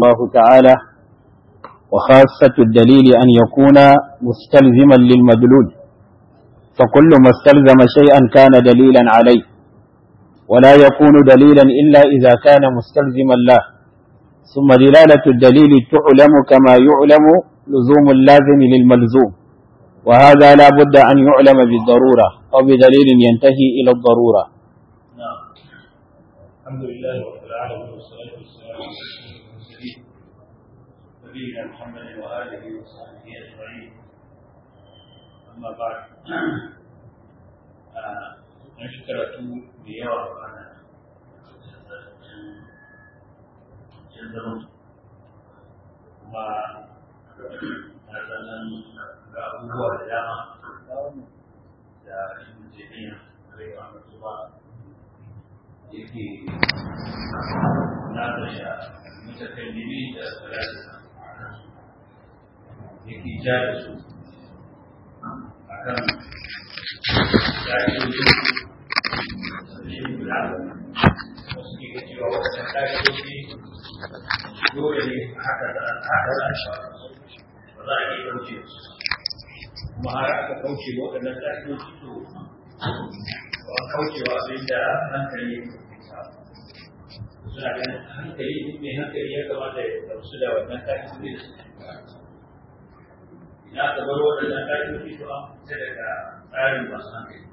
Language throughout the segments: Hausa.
الله تعالى وخاصة الدليل أن يكون مستلزما للمدلول فكل ما استلزم شيئا كان دليلا عليه ولا يكون دليلا إلا إذا كان مستلزما له ثم دلالة الدليل تعلم كما يعلم لزوم اللازم للملزوم وهذا لا بد أن يعلم بالضرورة أو بدليل ينتهي إلى الضرورة نعم الحمد لله رب العالمين والصلاة والسلام على المرسلين نبينا محمد وآله وصحبه أجمعين أما بعد an shi karatu da yawa ana can zama kuma na sanan ga abubuwa da dama da shi jami'a rai wa mutuwa yake na da sha mutakallimi da salasa yake ja da su a kan ƙa'idoji da shi guda wasu ke cewa wasu ƙa'idoji dole ne haka da haka da shi ba za a iya kauce su kuma har aka kauce waɗannan ƙa'idoji to ba kaucewa abin da hankali suna ganin hankali mai hankali ya kamata ya gamsu da wannan ƙa'idoji da suke ina ka bar waɗannan ƙa'idoji to an fita daga tsarin masu hankali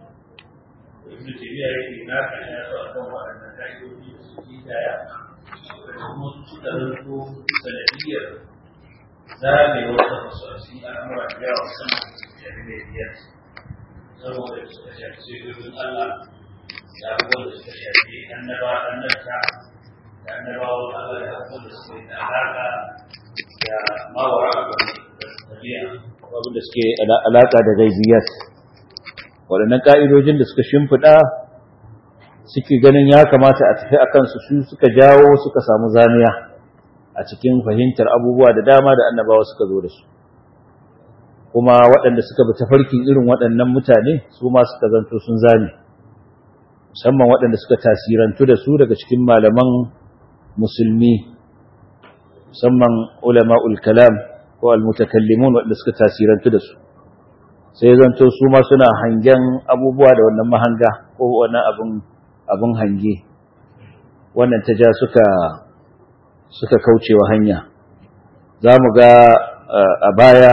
ibn tabiya yake na kan ya so akan waɗannan ƙa'idoji da suke daya da kuma suka zanto sanadiyar zamewar da masu asi al'amura da yawa sama jami'ai biyar saboda suka shafi sirrin Allah da abubuwan da suka shafi annaba annabta da annabawan Allah da abubuwan da suke da alaƙa da mawara da tabi'a abin da suke alaƙa da gaibiyat waɗannan ƙa'idojin da suka shimfiɗa suke ganin ya kamata a tafi a kansu su suka jawo suka samu zamiya a cikin fahimtar abubuwa da dama da annabawa suka zo da su kuma waɗanda suka bi tafarkin irin waɗannan mutane su ma suka zanto sun zame musamman waɗanda suka tasirantu da su daga cikin malaman musulmi musamman ulama'ul kalam ko almutakallimun waɗanda suka tasirantu da su sai zanto su ma suna hangen abubuwa da wannan mahanga ko wannan abin abin hange wannan ta ja suka suka kaucewa hanya za mu ga a baya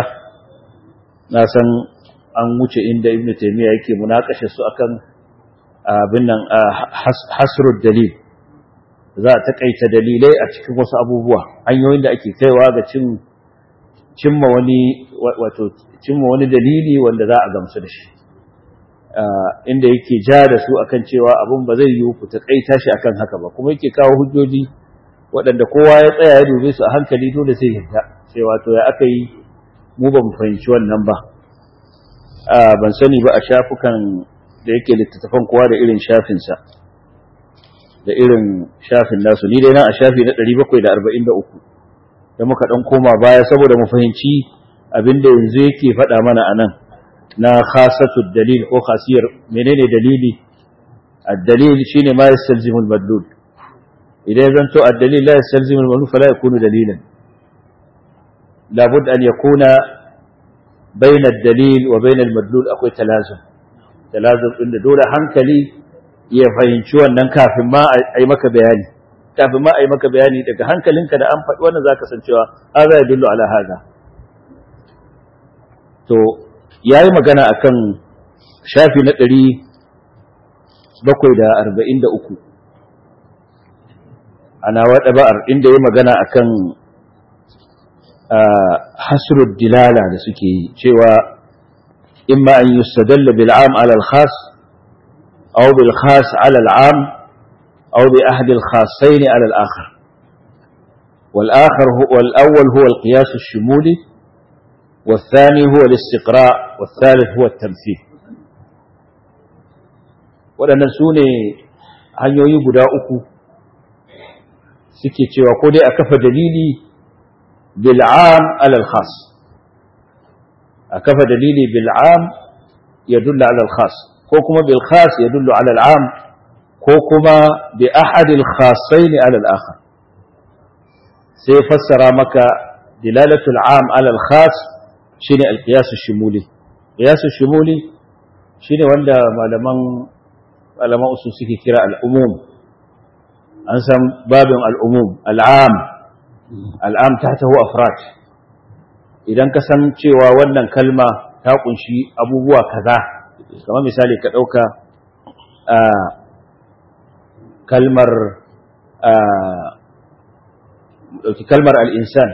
na san an wuce inda ibn taymiya yake munakashe su akan abin nan hasrud dalil za a takaita dalilai a cikin wasu abubuwa hanyoyin da ake kaiwa ga cin cimma wani wato cimma wani dalili wanda za a gamsu da shi inda yake ja da su akan cewa abun ba zai yiwu ku takaita shi akan haka ba kuma yake kawo hujjoji waɗanda kowa ya tsaya ya dube su a hankali dole sai yadda cewa to ya aka yi mu ba mu fahimci wannan ba ban sani ba a shafukan da yake littattafan kowa da irin shafinsa da irin shafin nasu ni dai na a shafi na 743 da muka dan koma baya saboda mu fahimci abinda yanzu yake faɗa mana anan na khasatu dalil ko khasiyar menene dalili ad-dalil shine ma yastalzimu al-madlul idan zanto ad-dalil la yastalzimu al-madlul fala yakunu dalilan labud an yakuna bayna ad-dalil wa bayna al-madlul akwai talazum talazum din da dole hankali ya fahimci wannan kafin ma a yi maka bayani kafin ma a yi maka bayani daga hankalinka da an faɗi wannan zaka san cewa haza ya dillu ala haza to yayi magana akan shafi na ɗari bakwai da arba'in da uku ana waɗa ba'ar inda ya magana akan hasrud dilala da suke yi cewa imma an yustadalla bil am ala al khas aw bil khas ala al am aw bi ahad al khassain ala al akhar والآخر هو الأول هو القياس الشمولي والثاني هو الاستقراء والثالث هو التمثيل waɗannan su ne hanyoyi guda uku suke cewa ko dai a kafa dalili bil'am alal khas a kafa dalili bil'am ya dulla alal khas ko kuma bil khas ya dullu alal am ko kuma bi ahadil khasaini alal akhar sai fassara maka dilalatul am ala al-khas shine al-qiyas ash-shumuli qiyas ash-shumuli shine wanda malaman malaman usul suke kira al-umum an san babin al-umum al-am al-am tahtahu afrad idan ka san cewa wannan kalma ta kunshi abubuwa kaza kamar misali ka dauka kalmar ɗauki kalmar al'insan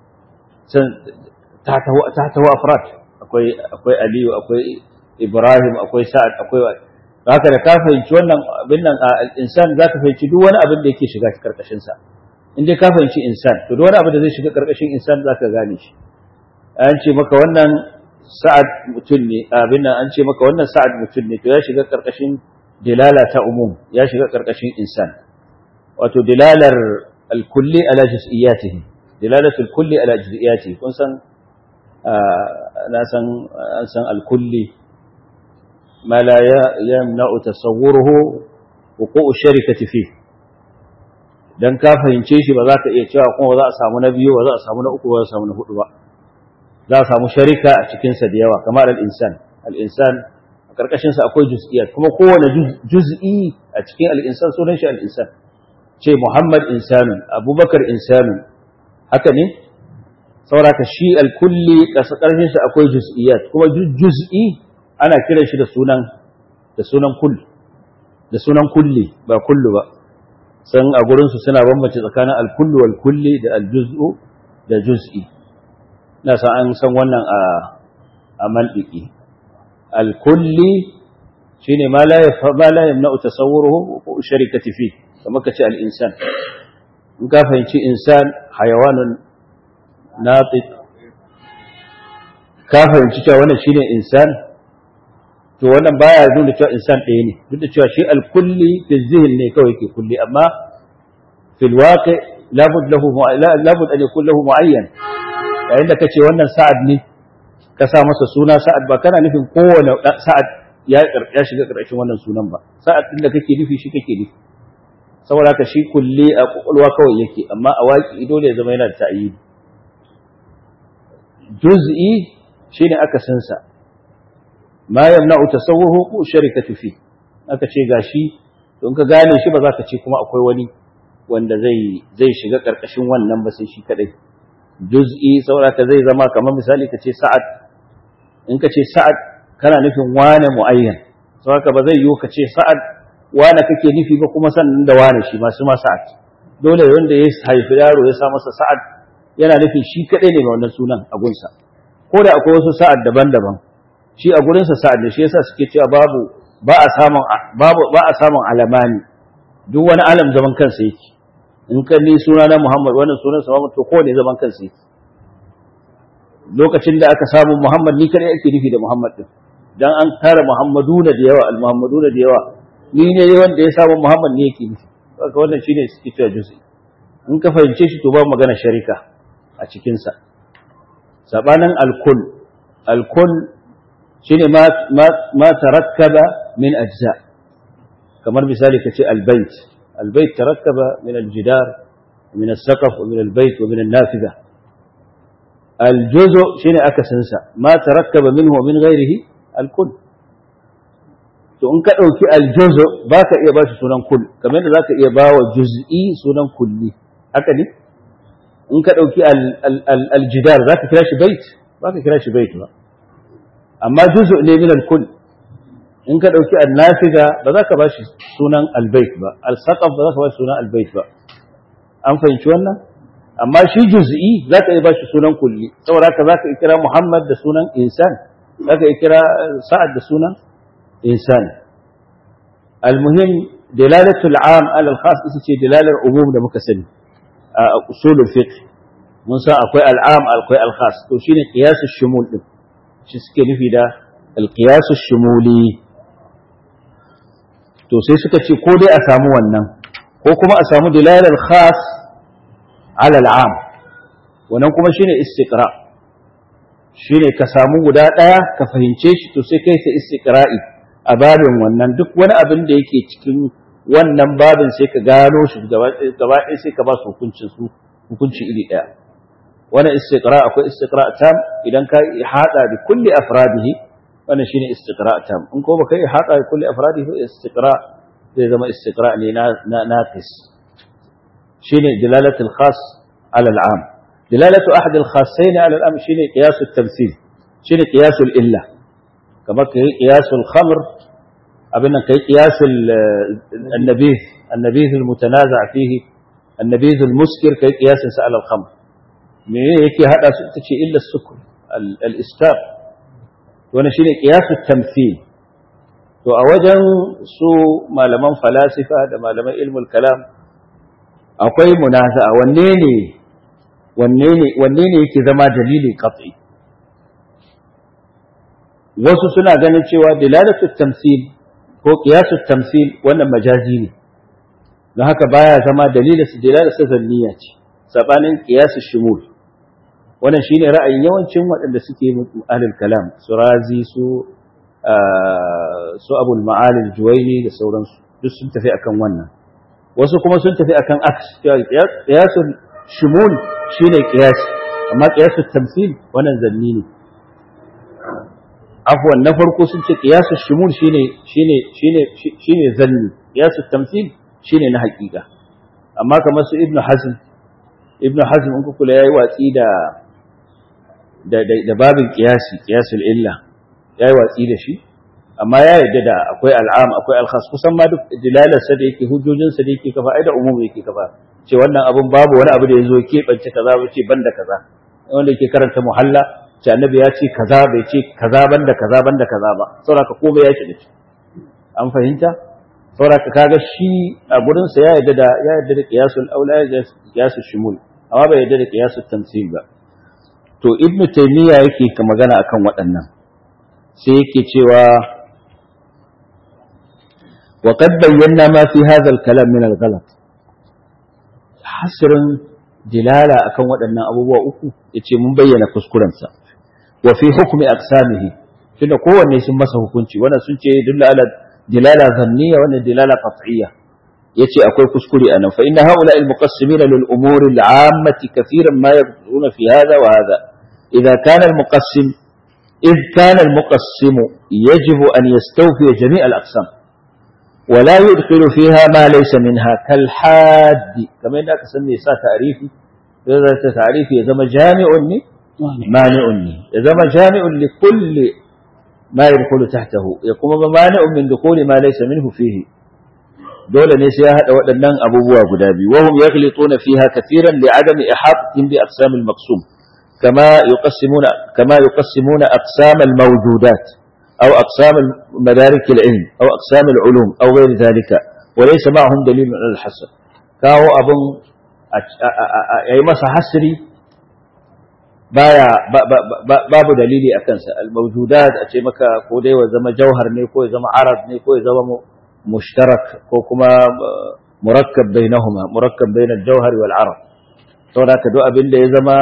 ta taho afrat akwai aliyu akwai ibrahim akwai sa'ad akwai haka da ka fahimci wannan abin nan al'insan za ka fahimci duk wani abin da yake shiga karkashinsa in dai ka fahimci insan to duk wani abin da zai shiga karkashin insan za ka gane shi an ce maka wannan sa'ad mutum ne abin nan an ce maka wannan sa'ad mutum ne to ya shiga karkashin dilala ta umum ya shiga karkashin insan wato dilalar الكلي على جزئياته دلالة الكل على جزئياته كن سن أنا سن سن الكلي ما لا يمنع تصوره وقوع الشركة فيه dan ka fahimce shi ba za ka iya cewa kuma ba za a samu na biyu ba za a samu na uku ba za a samu na hudu ba za a samu sharika a cikinsa da yawa kamar al-insan al-insan a karkashin sa akwai juz'iyat kuma kowane juz'i a cikin al-insan sunan shi al-insan ce Muhammad insanun Abubakar insanun haka ne sauraka shi al-kulli kasa karfin sa akwai juz'iyat kuma juz'i ana kiran shi da sunan da sunan kull da sunan kulli ba kullu ba san a gurin su suna bambance tsakanin al-kullu wal kulli da al-juz'u da juz'i na san an san wannan a a maldiki al-kulli shine ma la ma la yamna'u tasawwuruhu wa sharikati fihi kamar ka ce al'insan in ka fahimci insan hayawanun natik ka fahimci cewa wannan shine insan to wannan baya nuna cewa insan ɗaya ne duk da cewa shi alkulli fi zihin ne kawai ke kulli amma fil waqi labud lahu labud an yakun lahu muayyan yayin da kace wannan sa'ad ne ka sa masa suna sa'ad ba kana nufin kowane sa'ad ya ya shiga ƙarshen wannan sunan ba sa'ad din da kake nufi shi kake nufi saboda haka shi kulle a kwakwalwa kawai yake amma a waƙi dole ya zama yana da ta'ayyidi juz'i shine aka sansa ma yamna'u tasawwuhu ko sharikatu fi aka ce gashi don ka gane shi ba za ka ce kuma akwai wani wanda zai zai shiga karkashin wannan ba sai shi kadai juz'i saboda ka zai zama kamar misali ka ce sa'ad in ka ce sa'ad kana nufin wane muayyan saboda ba zai yiwu ka ce sa'ad wane kake nufi ba kuma sannan da wane shi masu ma sa'ad dole wanda ya haifi yaro ya sa masa sa'ad yana nufin shi kadai ne mai wannan sunan a gunsa ko da akwai wasu sa'ad daban-daban shi a gurinsa sa'ad ne shi yasa suke cewa babu ba a samun babu ba a samun alamani duk wani alam zaman kansa yake in ka ni suna na Muhammad wannan sunan sa Muhammad to kowane zaman kansa yake lokacin da aka samu Muhammad ni kadai ake nufi da Muhammad din dan an tara Muhammaduna da yawa al-Muhammaduna da yawa ni ne wanda ya samu Muhammad ne yake nufi haka wannan shine suke cewa juz'i in ka fahimce shi to ba magana sharika a cikin sa sabanin al-kull al-kull shine ma ma tarakkaba min ajza kamar misali kace al-bait al-bait tarakkaba min al-jidar min as-saqaf wa min al-bait wa min an-nafida al-juz'u shine akasinsa ma tarakkaba minhu wa min ghairihi al-kull to in ka ɗauki aljuzu ba ka iya ba shi sunan kull kamar yadda za ka iya ba wa juz'i sunan kulli haka ne in ka ɗauki aljidar za ka kira shi bait ba ka kira shi bait ba amma juzu ne min alkull in ka ɗauki annafiga ba za ka ba shi sunan albait ba alsaqaf ba za ka ba shi sunan albait ba an fahimci wannan amma shi juz'i za ka iya ba shi sunan kulli saboda haka za ka iya kira muhammad da sunan insan za ka iya kira sa'ad da sunan إنسان المهم دلالة العام على الخاص إسي دلالة العموم ده مكسن أصول الفقه من سا أقوى العام أقوى الخاص توشين قياس الشمول ده شسكي في ده القياس الشمولي to sai suka ce ko dai a samu wannan ko kuma a samu dilalar khas ala al'am wannan kuma shine istiqra shine ka samu guda daya ka fahimce shi to sai kai ta istiqra'i a babin wannan duk wani abin da yake cikin wannan babin sai ka gano shi gaba ɗaya sai ka ba su hukuncin su hukunci iri daya wannan istiqra akwai istiqra tam idan ka hada bi kulli afradihi wannan shine istiqra tam in ko baka hada bi kulli afradihi istiqra zai zama istiqra ne na naqis shine dilalatul khas ala al'am dilalatu ahad al-khassayn ala al'am shine qiyas at-tamthil shine qiyas al-illa kamar kai qiyas al-khamr abin nan kai qiyas an-nabih an-nabih al-mutanaza' fihi an-nabih al-muskir kai qiyas sa ala al-khamr me yake hada su tace illa as-sukr al-iskar wannan shine qiyas at-tamthil to a wajen su malaman falasifa da malaman ilmul kalam akwai munaza'a wanne ne wanne ne wanne ne yake zama dalili qat'i wasu suna ganin cewa dilalatu tamsil ko qiyasu tamsil wannan majazi ne don haka baya zama dalilin su dilalatu zanniya ce sabanin qiyasu shumul wannan shine ra'ayin yawancin waɗanda suke ahlul kalam su razi su su abul ma'alil juwaini da sauransu duk sun tafi akan wannan wasu kuma sun tafi akan aks qiyasul shumul shine qiyas amma qiyasul tamthil wannan zanni ne afwan na farko sun ce qiyasul shumul shine shine shine shine zanni qiyasul tamthil shine na haƙiƙa amma kamar su ibnu hazm ibnu hazm in kula yayi watsi da da da babin qiyasi qiyasul illa yayi watsi da shi amma ya yarda da akwai al'am akwai alkhas kusan ma duk dilalarsa da yake hujjojinsa da yake kafa ai da umum yake kafa ce wannan abun babu wani abu da yazo ke bance kaza ba ce banda kaza wanda yake karanta muhalla ce annabi ya ce kaza bai ce kaza banda kaza banda kaza ba saboda komai ya shiga ciki an fahimta saboda kaga shi a gurin sa ya yarda da ya yarda da qiyasul aula ya qiyasul shumul amma bai yarda da qiyasul tamsil ba to ibnu taymiya yake ka magana akan waɗannan sai yake cewa وقد بينا ما في هذا الكلام من الغلط حسر دلالة أكون ودنا أبو أكو يتي من بينا كسكرنسا وفي حكم أقسامه tunda kowanne sun masa hukunci wannan sun ce dalla ala dilala zanniya wannan dilala qat'iyya yace akwai kuskure anan fa inna haula al muqassimina lil umuri al ammati kathiran ma yaquluna fi hadha wa hadha idha kana al muqassim إذ كان المقسم يجب أن يستوفي جميع الأقسام ولا يدخل فيها ما ليس منها كالحاد كما إنك سمي سا تعريفي إذا تعريفي إذا ما جامع مانع إذا ما جامع لكل ما يدخل تحته يقوم مانع من دخول ما ليس منه فيه دولة نسيها waɗannan abubuwa guda biyu وهم يغلطون فيها كثيرا لعدم إحاطتهم بأقسام المقسوم كما يقسمون كما يقسمون أقسام الموجودات أو أقسام مدارك العلم أو أقسام العلوم أو غير ذلك وليس معهم دليل على الحصر كاو أبن أي مسا حسري بايا babu dalili a kansa al-mawjudat a ce maka ko dai wa zama jauhar ne ko ya zama arad ne ko ya zama mushtarak ko kuma murakkab bainahuma murakkab bain al-jawhar wal arad saboda ka duk abin da ya zama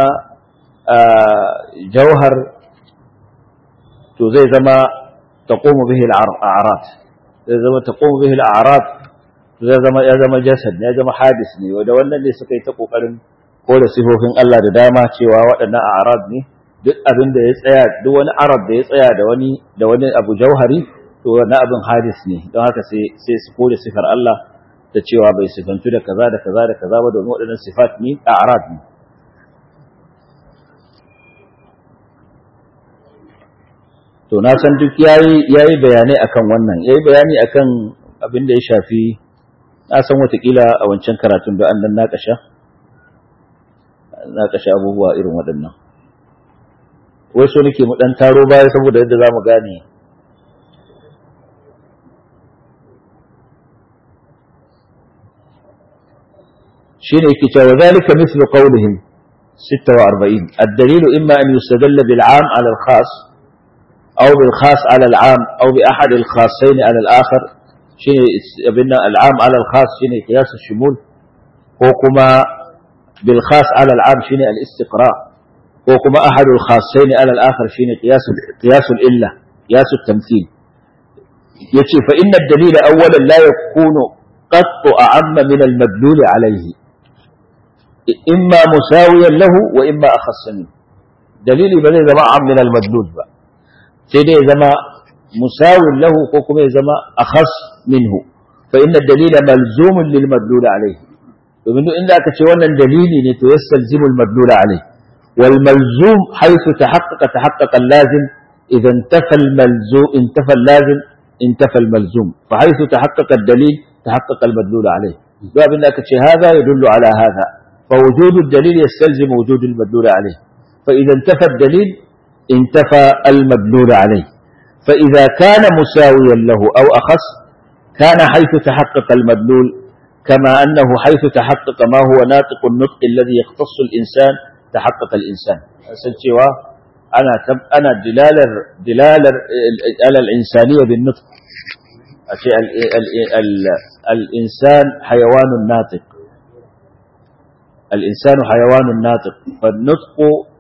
jauhar to zai zama taqumu bihi al-a'rad zai zama taqumu bihi al-a'rad zai zama ya zama jasad ne ya zama hadis ne wanda wannan ne suka yi ta kokarin kore sifofin Allah da dama cewa waɗannan a'rad ne duk abin da ya tsaya duk wani arad da ya tsaya da wani da wani abu jauhari to wannan abin hadis ne don haka sai sai su kore sifar Allah da cewa bai sifantu da kaza da kaza da kaza ba domin waɗannan sifat ne a'rad ne to na san duk yayi yayi bayanai akan wannan yayi bayani akan abin da ya shafi na san watakila a wancan karatun da an dan nakasha nakasha abubuwa irin waɗannan wai so nake mu dan taro baya saboda yadda zamu gane shine yake cewa zalika mithlu qawlihim 46 الدليل إما أن يستدل بالعام على الخاص أو بالخاص على العام أو بأحد الخاصين على الآخر شيء بنا العام على الخاص شيء قياس الشمول وكما بالخاص على العام شيء الاستقراء وكما أحد الخاصين على الآخر شيء قياس قياس الإلة قياس التمثيل يتي فإن الدليل أولا لا يكون قط أعم من المدلول عليه imma musawiyan lahu wa imma akhassa minhu dalili ba zai zama am min al-madlul ba sai dai ya zama musawin lahu ko kuma ya zama akhas minhu fa inna dalila malzumun lil madlul alayhi domin duk inda aka ce wannan dalili ne to yastalzimu al madlul alayhi wal malzum haythu tahaqqaqa tahaqqaqa al lazim idan intafa al malzum intafa al lazim intafa al malzum fa haythu tahaqqaqa al dalil tahaqqaqa al madlul alayhi duk abin da aka ce hada yadullu ala hada fa wujudu al dalil yastalzimu wujudu al madlul alayhi fa idan intafa al dalil انتفى المدلول عليه فإذا كان مساويا له أو أخص كان حيث تحقق المدلول كما أنه حيث تحقق ما هو ناطق النطق الذي يختص الإنسان تحقق الإنسان سنتوا أنا تب أنا دلالة دلالة على الإنسانية بالنطق أشياء ال ال ال الإنسان حيوان ناطق الإنسان حيوان ناطق فالنطق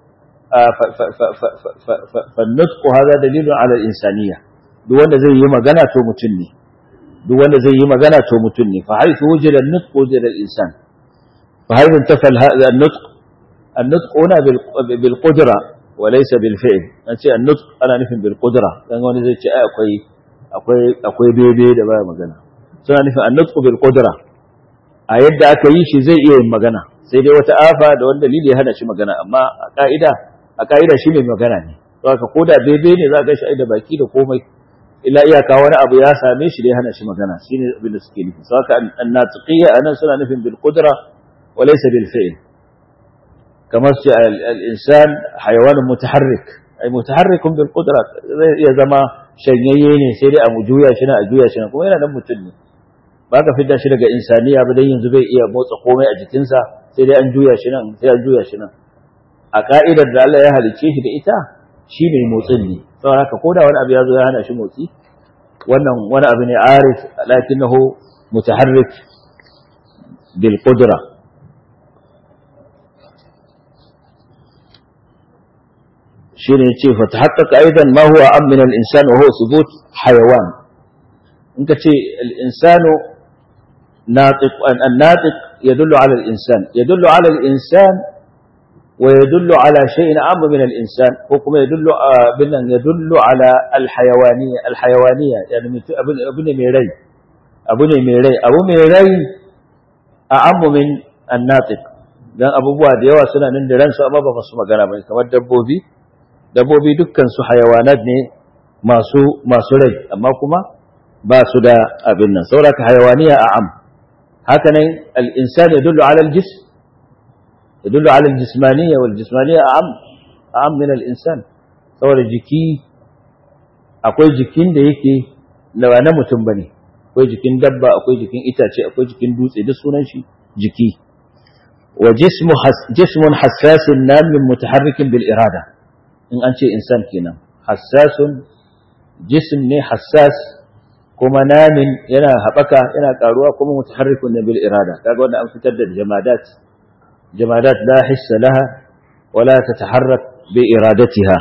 فالنطق هذا دليل على الإنسانية duk wanda zai yi magana to mutum ne duk wanda zai yi magana to mutum ne fa haythu wujida an-nutq wujida al-insan fa haythu intafal hadha an-nutq an-nutq huna bil qudra wa laysa bil fi'l an ce an-nutq ana nufin bil qudra dan wani zai ce ai akwai akwai akwai bebe da baya magana suna nufin an-nutq bil qudra a yadda aka yi shi zai iya yin magana sai dai wata afa da wani dalili ya hana shi magana amma a ka'ida a ka'ida shi mai magana ne to haka ko da bebe ne za ka shi da baki da komai illa iyaka wani abu ya same shi da ya hana shi magana shine abin da suke nufi saka an-natiqiyya anan suna nufin bil qudra wa laysa bil fi'l kamar su al-insan hayawanun mutaharrik ay mutaharrikun bil qudra zai iya zama shanyayye ne sai dai a mu juya shi na a juya shi na kuma yana nan mutum ne ba ka fidda shi daga insaniya ba dan yanzu bai iya motsa komai a jikinsa sai dai an juya shi nan sai an juya shi nan a ka'idar da Allah ya halicce shi da ita shi mai motsin ne saboda haka ko da wani abu ya zo ya hana shi motsi wannan wani abu ne arif lakinnahu mutaharrik bil qudra shine yace fa tahaqqaqa aidan ma huwa am min al insan wa huwa thubut hayawan in ka ce al insanu natiq an natiq يدل على الإنسان يدل على الإنسان ويدل على شيء أعم من الإنسان حكم يدل يدل على الحيوانية الحيوانية يعني ابن ميري ابن ميري أبو ميري أعم من الناطق dan abubuwa da yawa suna nan da ransu amma ba su magana ba kamar dabbobi dabbobi dukkan su hayawanat ne masu masu rai amma kuma ba su da abin nan saboda hayawaniya a'am هكذا الإنسان يدل على الجسم يدل على الجسمانية والجسمانية أعم أعم من الإنسان saboda jiki akwai jikin da yake na mutum bane akwai jikin dabba akwai jikin itace akwai jikin dutse duk sunan shi jiki wa jismu jismun hassasin namin mutaharrikin bil irada in an ce insan kenan hassasun jism ne hassas kuma namin yana haɓaka yana ƙaruwa kuma mutaharrikun na bil irada kaga wanda an fitar da jamadat jamadat la hissa laha wala tataharrak bi iradatiha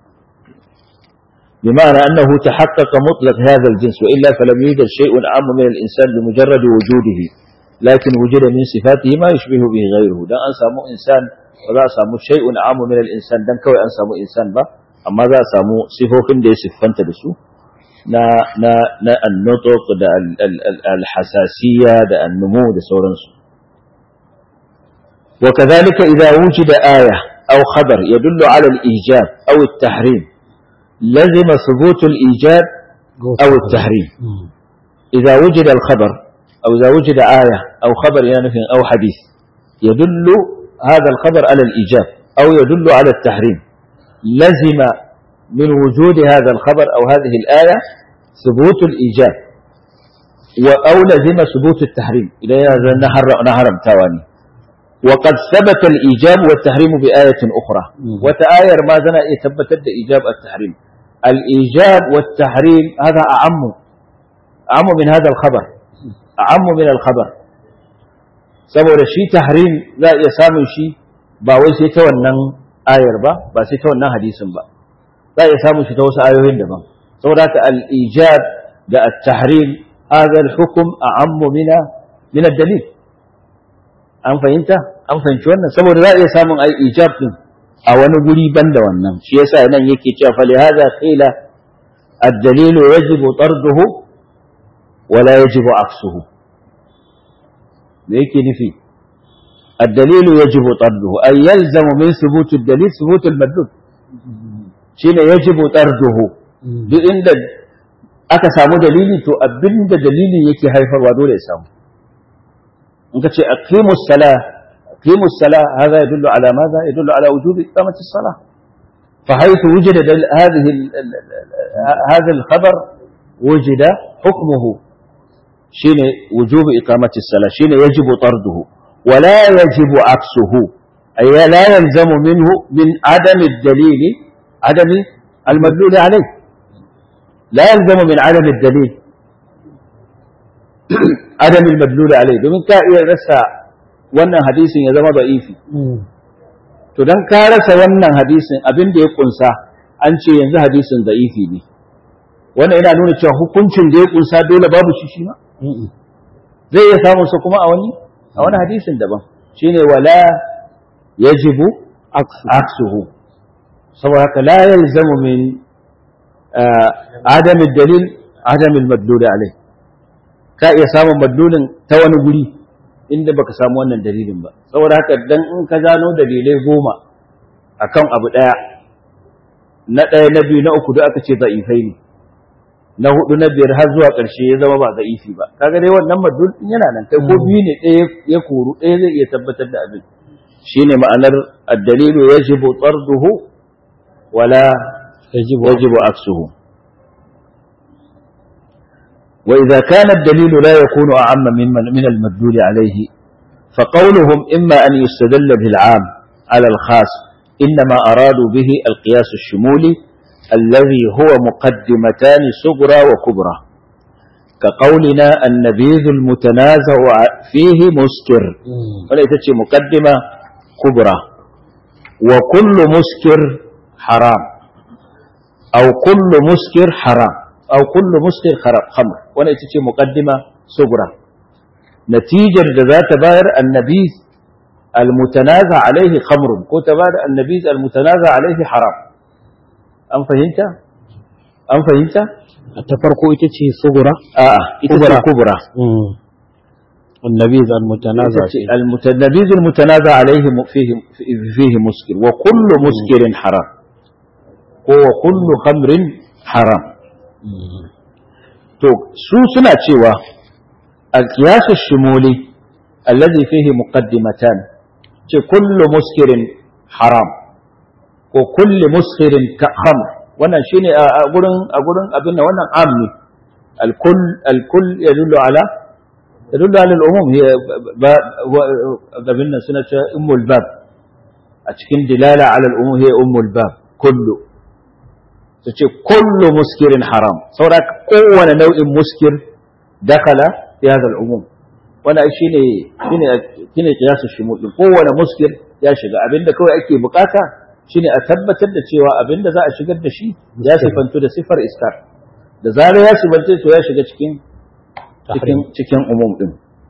بمعنى أنه تحقق مطلق هذا الجنس وإلا فلم يوجد شيء أعم من الإنسان بمجرد وجوده لكن وجد من صفاته ما يشبه به غيره ده أنسى إنسان وذا سامو شيء أعم من الإنسان دان كوي أنسى إنسان با أما ذا سامو صفوفين دي صفانت دسو na na na annutuk da alhasasiya da annumu da sauransu وكذلك إذا وجد آية أو خبر يدل على الإيجاب أو التحريم لزم ثبوت الإيجاب أو التحريم إذا وجد الخبر أو إذا وجد آية أو خبر يعني أو حديث يدل هذا الخبر على الإيجاب أو يدل على التحريم لزم من وجود هذا الخبر أو هذه الآية ثبوت الإيجاب أو لزم ثبوت التحريم إلى نهر نهر تواني وقد ثبت الإيجاب والتحريم بآية أخرى وتآير ما زنا يثبت إيجاب التحريم الإيجاب والتحريم هذا أعم أعم من هذا الخبر أعم من الخبر saboda shi tahrim za a iya samun shi ba wai sai ta wannan ayar ba ba sai ta wannan hadisin ba za a iya samun shi ta wasu ayoyin daban saboda haka al-ijab da at-tahrim hadha al-hukm a'ammu min min ad-dalil an fahimta an fahimci wannan saboda za a iya samun ai ijab din a wani guri banda wannan shi yasa nan yake cewa fa lihaza qila ad-dalil yajibu tarduhu wa la yajibu aksuhu me yake nufi ad-dalil yajibu tarduhu ay yalzamu min thubut ad-dalil thubut al-madlul shine yajibu tarduhu duk inda aka samu dalili to abinda dalilin yake haifarwa dole ya samu in ka ce aqimus salah أقيموا الصلاة هذا يدل على ماذا؟ يدل على وجوب إقامة الصلاة فحيث وجد هذه هذا الخبر وجد حكمه شين وجوب إقامة الصلاة شين يجب طرده ولا يجب عكسه أي لا يلزم منه من عدم الدليل عدم المدلول عليه لا يلزم من عدم الدليل عدم المدلول عليه domin ka iya rasa wannan hadisin ya zama da'ifi to dan ka rasa wannan hadisin abin da ya kunsa an ce yanzu hadisin da'ifi ne wannan yana nuna cewa hukuncin da ya kunsa dole babu shi shi ma zai iya samun sa kuma a wani a wani hadisin daban shine wala yajibu aksuhu saboda haka la yalzamu min adam dalil adam al-madlul alayh ka iya samun madlulin ta wani guri inda baka samu wannan dalilin ba saboda haka dan in ka gano dalilai goma akan abu daya na ɗaya na biyu na uku da aka ce za'ifai ne na hudu na biyar har zuwa ƙarshe ya zama ba za'ifi ba kaga dai wannan madul din yana nan kai ko biyu ne ɗaya ya koru ɗaya zai iya tabbatar da abin shine ma'anar ad-dalilu yajibu tarduhu wala yajibu yajibu aksuhu وإذا كان الدليل لا يكون أعم من من المدلول عليه فقولهم إما أن يستدل بالعام على الخاص إنما أرادوا به القياس الشمولي الذي هو مقدمتان صغرى وكبرى كقولنا النبيذ المتنازع فيه مسكر وليست مقدمة كبرى وكل مسكر حرام أو كل مسكر حرام أو كل مسكر خمر وليست مقدمة صغرى نتيجة ذات باير النبيذ المتنازع عليه خمر كتبار النبيذ المتنازع عليه حرام an fahimta an fahimta ta farko ita ce sugura a'a ita ce kubra النبيذ المتنازع النبيذ المتنازع عليه فيه فيه مسكر وكل مسكر حرام وكل خمر حرام to su suna cewa القياس الشمولي الذي فيه مقدمتان ce kullu muskirin haram ko kulli muskirin ka khamr wannan shine a gurin a gurin abin da wannan am ne al-kull al-kull yadullu ala yadullu ala al-umum hiya abin nan suna ce ummul bab a cikin dilala ala al-umum hiya ummul bab kullu su ce kullu muskirin haram saboda kowane nau'in muskir dakala fi hadha al-umum wannan shine shine shine kiyasu shumul din kowane muskil ya shiga abinda kawai ake bukata shine a tabbatar da cewa abinda za a shigar da shi ya sifantu da sifar iskar da zarar ya sifanta to ya shiga cikin cikin cikin umum din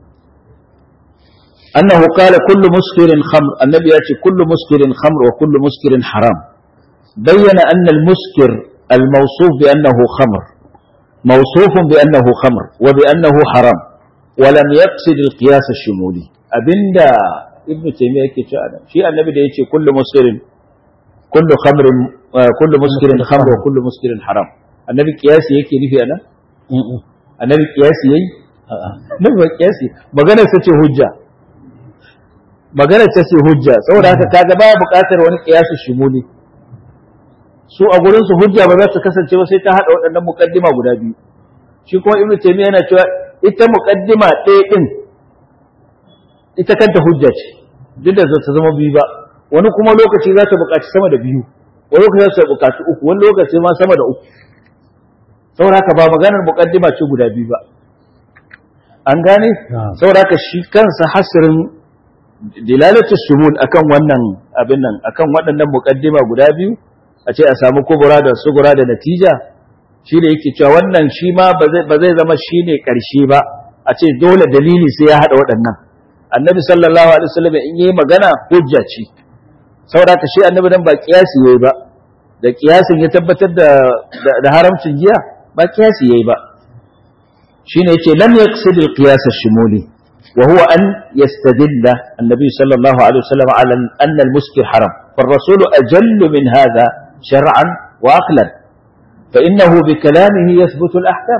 annahu qala kullu muskirin khamr annabi ya ce kullu muskirin khamr wa kullu muskirin haram bayyana anna al-muskir al-mawsuf bi annahu khamr موصوف بأنه خمر وبأنه حرام ولم يقصد القياس الشمولي أبندا ابن تيمية كتاب في النبي ده يقول كل مسكر كل خمر كل مسكر خمر وكل مسكر حرام النبي قياسي yake nufi ana annabi qiyasi yayi nabi ba qiyasi magana ta ce hujja magana ta ce hujja saboda haka kaga baya buƙatar wani qiyasi shumuli su a gurin su hujja ba za su kasance ba sai ta hada waɗannan muqaddima guda biyu shi kuma ibnu taymiya yana cewa ita muqaddima ɗaya din ita kanta hujja ce duk da ta zama biyu ba wani kuma lokaci za ta buƙaci sama da biyu wani lokaci za ta buƙaci uku wani lokaci ma sama da uku saboda haka ba maganar muqaddima ce guda biyu ba an gane saboda haka shi kansa hasirin dilalatu shumul akan wannan abin nan akan waɗannan muqaddima guda biyu a ce a samu kubura da sugura da natija shi da yake cewa wannan shi ma ba zai zama shi ne ƙarshe ba a ce dole dalili sai ya haɗa waɗannan annabi sallallahu alaihi wasallam in yi magana hujja ce saboda ka shi annabi dan ba kiyasi yayi ba da kiyasin ya tabbatar da da haramcin giya ba kiyasi yayi ba shine yace lam yaqsid al-qiyas ash-shumuli wa huwa an yastadilla annabi sallallahu alaihi wasallam ala anna al-muskir haram فالرسول أجل من هذا شرعا وعقلا فإنه بكلامه يثبت الأحكام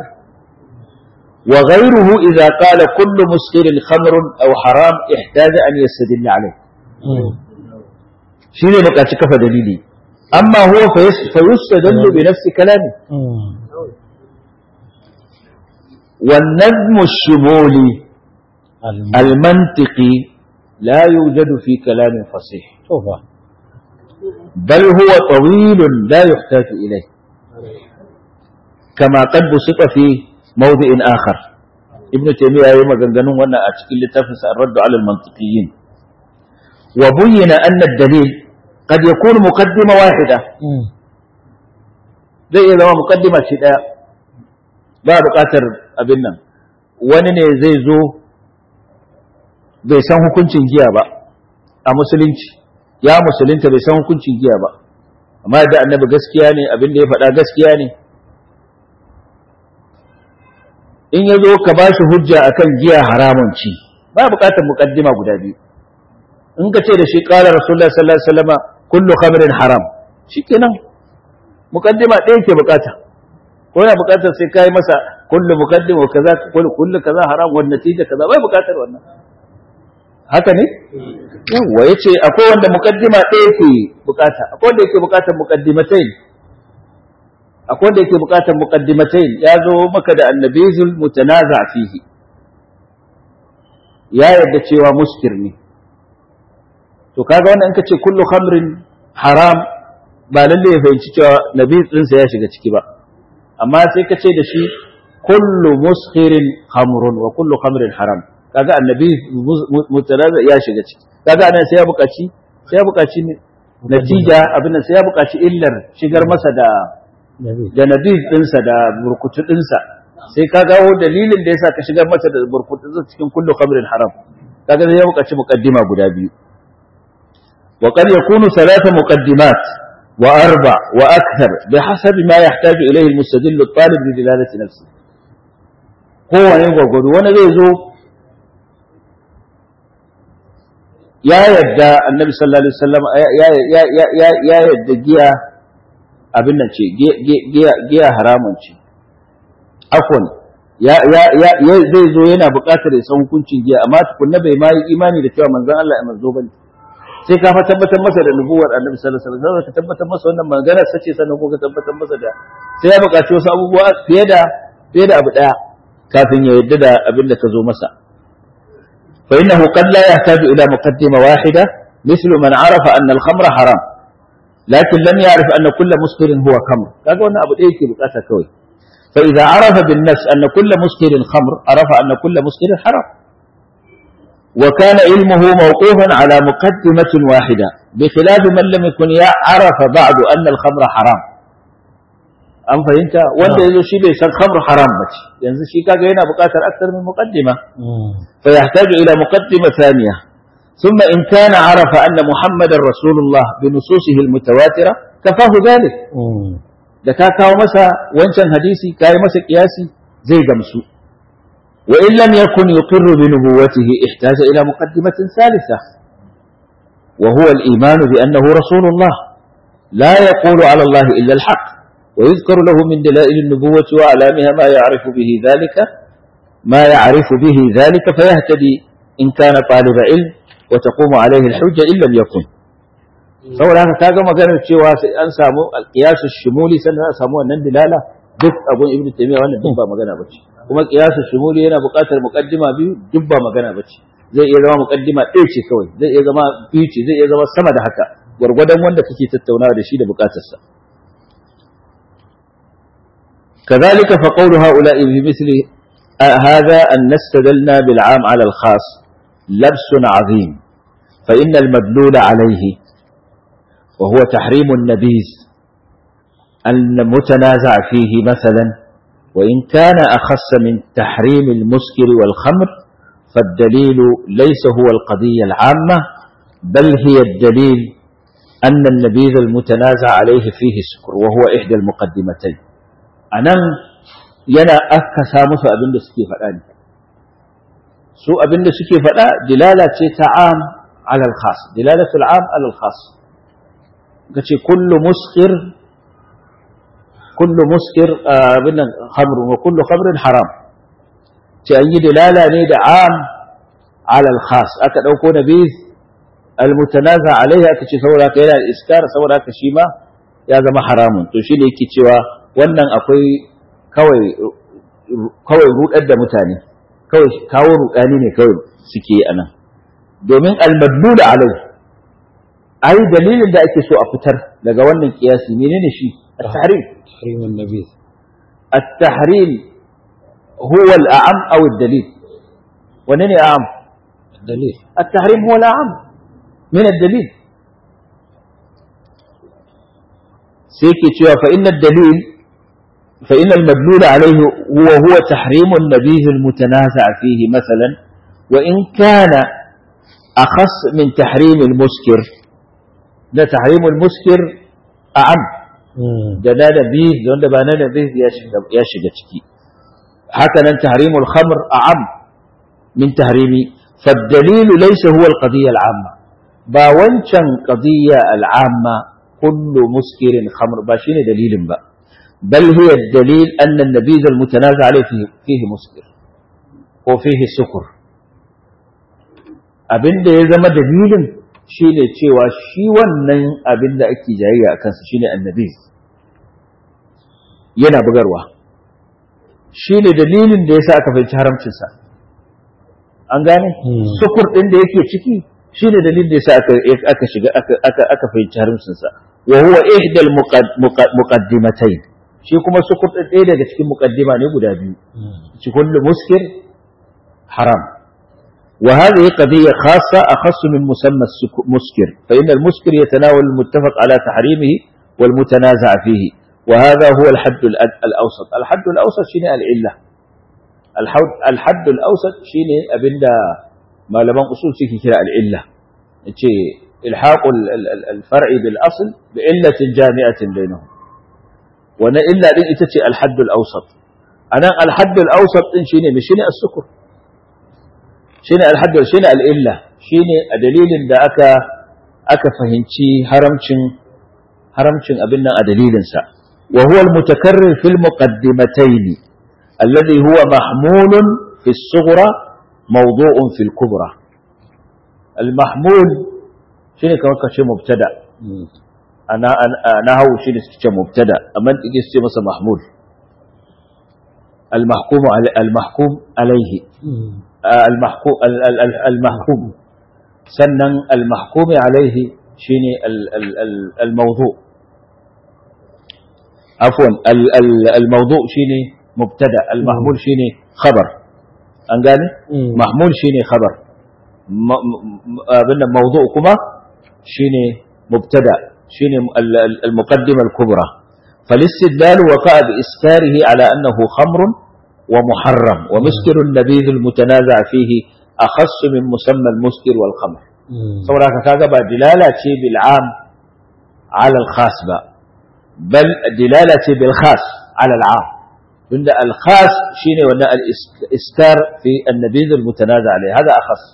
وغيره إذا قال كل مسكر خمر أو حرام احتاج أن يستدل عليه شنو بقى كفى دليلي أما هو فيس- فيستدل بنفس كلامه والنظم الشمولي المنطقي لا يوجد في كلام فصيح بل هو طويل لا يحتاج إليه كما قد بسط في موضع آخر ابن تيمية يوم غنغنون وانا أتكي لتفس الرد على المنطقيين وبين أن الدليل قد يكون مقدمة واحدة zai iya zama mukaddima ce ɗaya ba buƙatar abin nan wani ne zai zo bai san hukuncin giya ba a musulunci ya musulunta bai san hukuncin giya ba amma da annabi gaskiya ne abin da ya faɗa gaskiya ne in ya zo ka ba shi hujja akan giya haramun ci ba buƙatar mukaddima guda biyu in ka ce da shi ƙara rasulullah sallallahu alaihi wasallam kullu khamrin haram shikenan mukaddima ɗaya ke bukata ko yana bukatar sai kai masa kullu muqaddim wa kaza kullu kullu kaza haram wa natija kaza bai bukatar wannan haka ne yawa yace akwai wanda mukaddima ɗaya ke bukata akwai wanda yake bukatar muqaddimatain akwai wanda yake bukatar muqaddimatain ya zo maka da annabizul mutanaza fihi ya yarda cewa muskir ne to kaga wannan in ka ce kullu khamrin haram ba lalle ya fahimci cewa nabi ɗinsa ya shiga ciki ba amma sai ka ce da shi kullu muskirin khamrun wa kullu khamrin haram kaga annabi mutalaza ya shiga ciki kaga anan sai ya buƙaci sai ya buƙaci natija abin sai ya buƙaci illar shigar masa da da nabi ɗinsa da burkutu ɗinsa sai ka gawo dalilin da yasa ka shigar masa da burkutu ɗinsa cikin kullu khamrin haram kaga sai ya buƙaci muqaddima guda biyu وقد يكون ثلاث مقدمات وأربع وأكثر بحسب ما يحتاج إليه المستدل الطالب لدلالة نفسه هو يقول وانا زي يا يدى النبي صلى الله عليه وسلم يا يا يا يا يا يدى جيا abin nan ce giya haramun ce afwan ya ya ya zai zo yana buƙatar ya san hukuncin giya amma tukunna bai ma yi imani da cewa manzon Allah ya manzo bane sai ka fa tabbatar masa da nubuwar annabi sallallahu alaihi wasallam ka tabbatar masa wannan maganar sace sannan ko ka tabbatar masa da sai ya buƙaci wasu abubuwa fiye da fiye da abu daya kafin ya yadda da abin da ka zo masa fa innahu qad la yahtaju ila muqaddima wahida مثل من عرف أن الخمر حرام لكن لم يعرف أن كل مسكر هو خمر kaga wannan abu ɗaya yake bukata kawai فإذا عرف بالنفس أن كل مسكر خمر عرف أن كل مسكر حرام وكان علمه موقوفا على مقدمة واحدة بخلاف من لم يكن يعرف بعد أن الخمر حرام أم فهمت وانت يزو شي بيس الخمر حرام بس ينزل شي كاقا هنا بقاتل أكثر من مقدمة فيحتاج إلى مقدمة ثانية ثم إن كان عرف أن محمد رسول الله بنصوصه المتواترة كفاه ذلك da ka kawo masa wancan hadisi ka yi masa kiyasi zai gamsu وإن لم يكن يقر بنبوته احتاج إلى مقدمة ثالثة وهو الإيمان بأنه رسول الله لا يقول على الله إلا الحق ويذكر له من دلائل النبوة وأعلامها ما يعرف به ذلك ما يعرف به ذلك فيهتدي إن كان طالب علم وتقوم عليه الحجة إن لم يكن saboda haka kaga maganar cewa sai an samu alqiyasu shumuli sannan a samu wannan dilala duk abun ibnu taymiya wannan duk ba magana bace kuma kiyasu shumuli yana buƙatar muqaddima biyu duk ba magana bace zai iya zama muqaddima ɗaya ce kawai zai iya zama biyu ce zai iya zama sama da haka gwargwadon wanda kake tattaunawa da shi da buƙatarsa كذلك فقول هؤلاء بمثل هذا أن نستدلنا بالعام على الخاص لبس عظيم فإن المدلول عليه وهو تحريم النبيذ المتنازع فيه مثلا وإن كان أخص من تحريم المسكر والخمر فالدليل ليس هو القضية العامة بل هي الدليل أن النبيذ المتنازع عليه فيه سكر وهو إحدى المقدمتين أنا ينا أكسا مسو أبن سكي فلان سو أبن سكي فلا دلالة تعام على الخاص دلالة العام على الخاص كل مسكر كل مسكر آه خمر وكل خمر حرام تأيي دلالة نيد عام على الخاص أكد أوكو نبيذ المتنازع عليها kace saboda ka yana iskar saboda ka shi ma ya zama haramun to shi ne yake cewa wannan akwai kawai kawai rudar da mutane kawai kawo rudani ne kawai suke yi anan domin almadlul alai ai dalilin da ake so a fitar daga wannan kiyasi menene shi at-tahrim تحريم النبيذ at-tahrim huwa al-a'am aw ad-dalil wanne ne a'am الدليل التحريم هو الأعم من الدليل سيكي تشوى فإن الدليل فإن المدلول عليه هو هو تحريم النبيذ المتنازع فيه مثلا وإن كان أخص من تحريم المسكر ده تحريم المسكر أعم ده ده نبيذ ده ده نبيذ يا شجتكي هكذا تحريم الخمر أعم من تحريم فالدليل ليس هو القضية العامة باونشن قضية العامة كل مسكر خمر باشين دليل با بل هي الدليل أن النبيذ المتنازع عليه فيه, فيه مسكر وفيه سكر abin da ya zama dalilin shi ne cewa shi wannan abin da ake jayayya a kansa shi ne annabi yana bugarwa shi ne dalilin da ya sa aka fahimci haramcinsa an gane sukur ɗin da yake ciki shi ne dalilin da ya sa aka shiga aka fahimci haramcinsa wa huwa ihdal muqaddimatayn shi kuma sukur ɗin ɗaya daga cikin muqaddima ne guda biyu ci kullu muskir haram وهذه قضية خاصة أخص من مسمى المسكر فإن المسكر يتناول المتفق على تحريمه والمتنازع فيه وهذا هو الحد الأوسط الحد الأوسط شنو العلة الحد الأوسط شنو أبدا ما لم أصول فيه كلا العلة إلحاق الفرع بالأصل بعلة جامعة بينهم وأنا إلا إتتي الحد الأوسط أنا الحد الأوسط إن شنو مشيني السكر shine alhaddar shine al'illa shine a dalilin da aka aka fahimci haramcin haramcin abin nan a dalilinsa wa huwa al-mutakarrir fil muqaddimatayn alladhi huwa mahmulun fi as-sughra mawdu'un fi al-kubra al-mahmul shine kamar kace mubtada ana ana hawo shine suke mubtada amma dige su ce masa mahmul al-mahkum al-mahkum alayhi المحكوم المحكوم سنن المحكوم عليه شيني الموضوع عفوا الموضوع شيني مبتدا المحمول شيني خبر an gane mahmul shine khabar abin mawdu' kuma shine mubtada shine al-muqaddima al-kubra فالاستدلال وقع بإسكاره على أنه خمر ومحرم ومسكر النبيذ المتنازع فيه أخص من مسمى المسكر والخمر صورة كذا دلالة بالعام على الخاص بقى بل دلالة بالخاص على العام عند الخاص شيء ولا الإسكار في النبيذ المتنازع عليه هذا أخص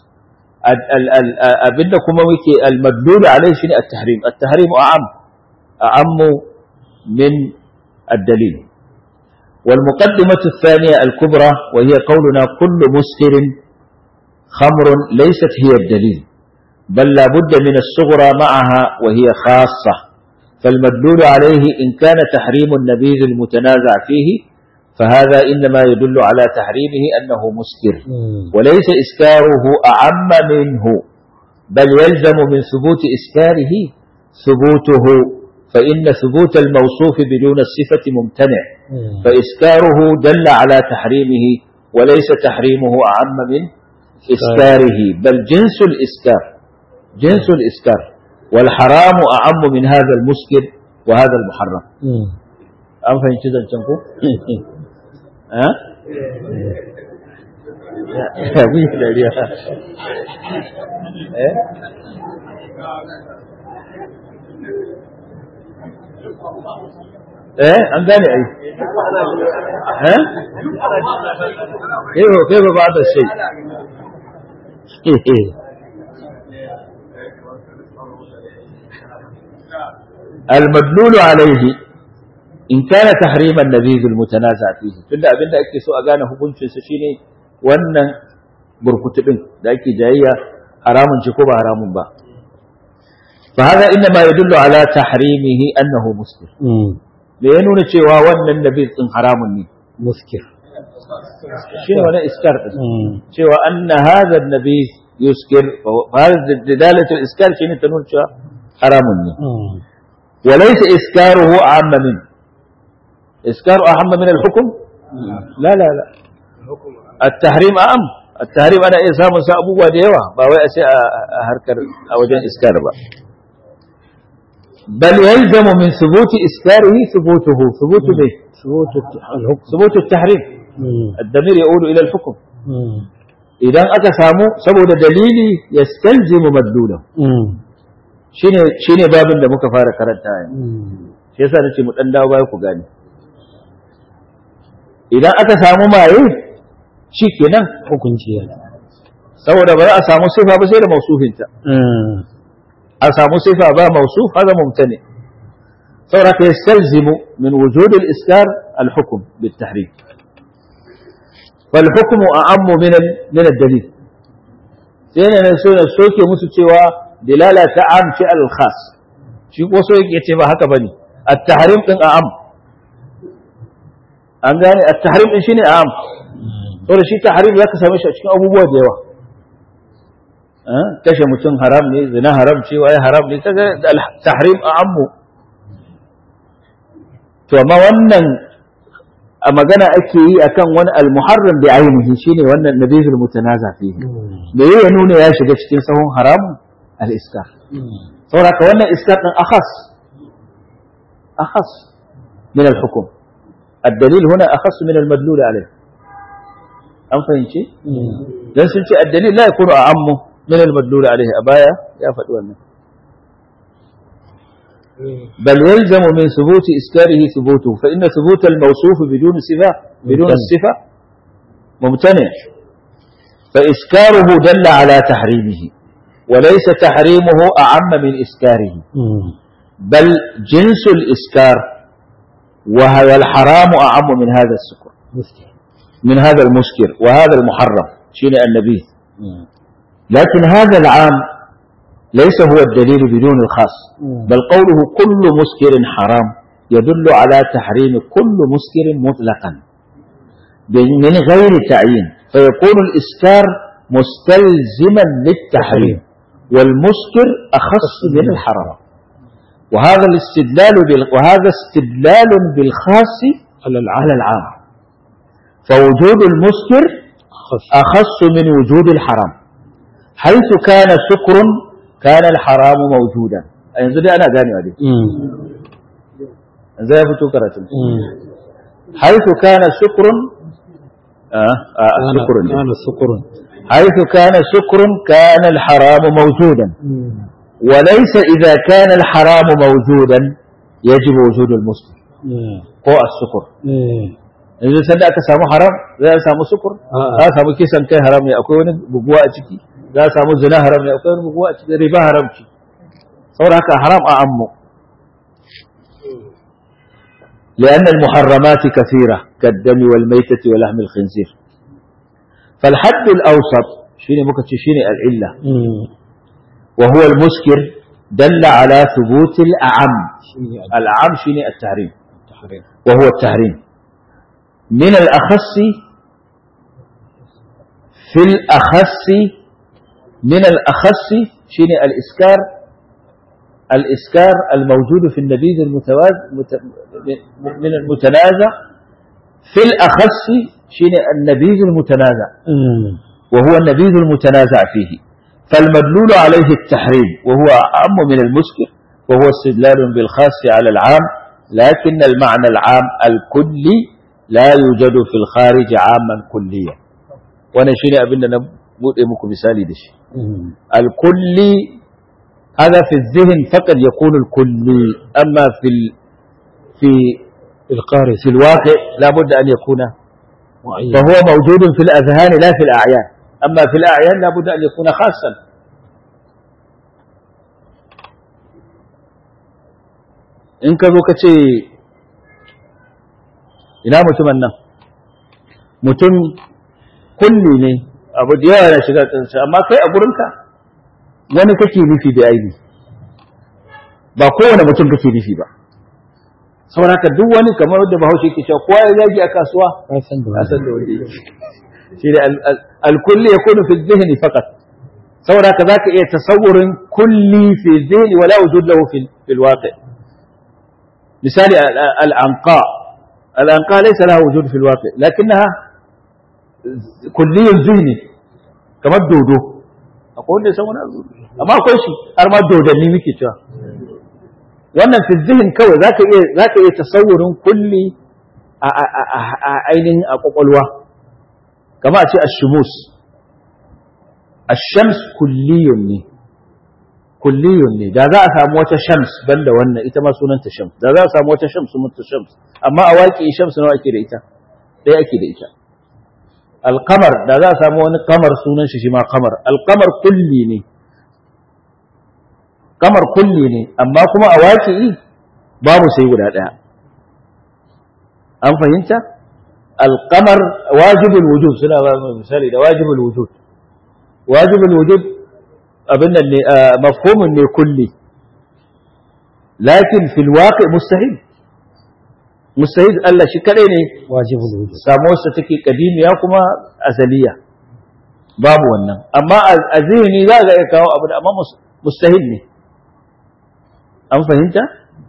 أبنكم ويكي المدلول عليه شيء التحريم التحريم أعم أعم من الدليل والمقدمة الثانية الكبرى وهي قولنا كل مسكر خمر ليست هي الدليل بل لا بد من الصغرى معها وهي خاصة فالمدلول عليه إن كان تحريم النبيذ المتنازع فيه فهذا إنما يدل على تحريمه أنه مسكر وليس إسكاره أعم منه بل يلزم من ثبوت إسكاره ثبوته فإن ثبوت الموصوف بدون الصفة ممتنع فإسكاره دل على تحريمه وليس تحريمه أعم من إسكاره بل جنس الإسكار جنس الإسكار والحرام أعم من هذا المسكر وهذا المحرم أم فهمت ذا تنكو ها ya mun yi dariya eh eh an gane ai eh kai kai ba da shi المدلول عليه in kana tahriman nabizul mutanaza fihi tunda abinda ake so a gane hukuncin sa shine wannan burkutu din da ake jayayya haramun ce ko ba haramun ba fa hada inna ma yadullu ala tahrimihi annahu muskir me ya nuna cewa wannan nabiz din haramun ne muskir shine wannan iskar din cewa anna hadha nabiz yuskir fa hadha dalalatu iskar shine ta nuna cewa haramun ne وليس إسكاره أعم منه إسكار أهم من الحكم لا لا لا التحريم أعم التحريم أنا إيه سامن سأبو وديوة باوي أسي أهركر أوجين إسكار با بل يلزم من ثبوت إسكاره ثبوته ثبوت به ثبوت الحكم ثبوت التحريم الضمير يقول إلى الحكم إذا أتى سامو سبب دليلي يستلزم مدلوله shine shine babin da muka fara karanta yanzu shi yasa nace mu dan dawo baya ku gane idan aka samu maye shi kenan hukunci ya saboda ba za a samu sifa ba sai da mausufinta a samu sifa ba mausuf hada mumtani saboda ka yastalzimu min wujud al-iskar al-hukm bil-tahrim فالحكم أعم من من الدليل sai ne so na soke musu cewa dilala ta am ce al-khas shi ko so yake ce ba haka bane at-tahrim din a'am an gane at-tahrim din shine a'am saboda shi tahrim zaka same shi a cikin abubuwa da yawa kashe mutum haram ne zina haram ce waye haram ne kaga tahrim a'ammu to amma wannan a magana ake yi akan wani al-muharram bi ainihi shine wannan nabiyul mutanaza fihi me ya nuna ya shiga cikin sahun haramun al-iskar saboda ka wannan iskar din akhas akhas min al-hukm الدليل هنا أخص من المدلول عليه أم فهمتي؟ dan sun ce الدليل لا يكون أعم من المدلول عليه أبايا يا فتوى بل يلزم من ثبوت إسكاره ثبوته فإن ثبوت الموصوف بدون صفة بدون الصفة ممتنع فإسكاره دل على تحريمه وليس تحريمه أعم من إسكاره بل جنس الإسكار وهذا الحرام أعم من هذا السكر من هذا المسكر وهذا المحرم شين النبي لكن هذا العام ليس هو الدليل بدون الخاص بل قوله كل مسكر حرام يدل على تحريم كل مسكر مطلقا من غير تعيين فيكون الإسكار مستلزما للتحريم والمسكر أخص من الحرام وهذا الاستدلال بال... وهذا استدلال بالخاص على العام فوجود المسكر أخص من وجود الحرام حيث كان سكر كان الحرام موجودا yanzu dai ana ganewa dai yanzu ya fito karatun haifu kana sukurun sukurun كان سكر haifu kana sukurun kana alharamu mawjudan وليس إذا كان الحرام موجودا يجب وجود المسكر ko السكر yanzu sanda aka samu haram za a samu sukur za a samu kisan kai haram ne akwai wani buguwa a ciki za a samu zina haram ne akwai wani buguwa a ciki riba haram ce saboda haka haram a ammu لأن المحرمات كثيرة كالدم والميتة ولحم الخنزير فالحد الأوسط شيني ممكن شيني العلة وهو المسكر دل على ثبوت الأعم الأعم شيني التحريم وهو التحريم من الأخص في الأخص من الأخص شيني الإسكار الإسكار الموجود في النبيذ المتواز مت- من المتنازع في الأخص شيني النبيذ المتنازع وهو النبيذ المتنازع فيه فالمدلول عليه التحريم وهو أعم من المسكر وهو استدلال بالخاص على العام لكن المعنى العام الكلي لا يوجد في الخارج عاما كليا wannan shine abin da na bude muku misali da shi al-kulli hada fi dhihn faqad yakunu al-kulli amma fi fi القارئ في الواقع لا بد أن يكون معين فهو موجود في الأذهان لا في الأعيان أما في الأعيان لا بد أن يكون خاصا in ka zo ka ce ina mutumin nan mutum kulli ne abu da yawa na shiga tsansa amma kai a gurinka wani kake nufi da aibi ba kowane mutum kake nufi ba saboda haka duk wani kamar da bahaushe ke cewa kowa ya zagi a kasuwa ya san da a san da wanda yake shi da alkulli ya kunu fi zihni faqat saboda haka zaka iya tasawurin kulli fi zihni wala wujud lahu fi fil waqi misali al-anqa al-anqa laysa laha wujud fil waqi lakinnaha kulli zihni kamar dodo akwai wanda ya san wani abu amma akwai shi har ma dodanni muke cewa wannan fi zihin kawai zaka iya zaka iya tasawurin kulli a ainihin a kwakwalwa kama a ce ashumus ashams kulliyun ne kulliyun ne da za a samu wata shams banda wannan ita ma sunanta shams da za a samu wata shams sunanta shams amma a waƙi shams nawa ake da ita ɗaya ake da ita alkamar da za a samu wani kamar sunan shi shi ma kamar alkamar kulli ne kamar kulli ne amma kuma a waƙi babu sai guda ɗaya an fahimta alkamar wajibul wujud suna ba mu misali da wajibul wujud wajibul wujud abin nan ne mafhumun ne kulli lakin fil waqi mustahil mustahil Allah shi kadai ne wajibul wujud samuwarsa take kadimiya kuma azaliya babu wannan amma a zihni za ga iya kawo abu da amma mustahil ne an fahimta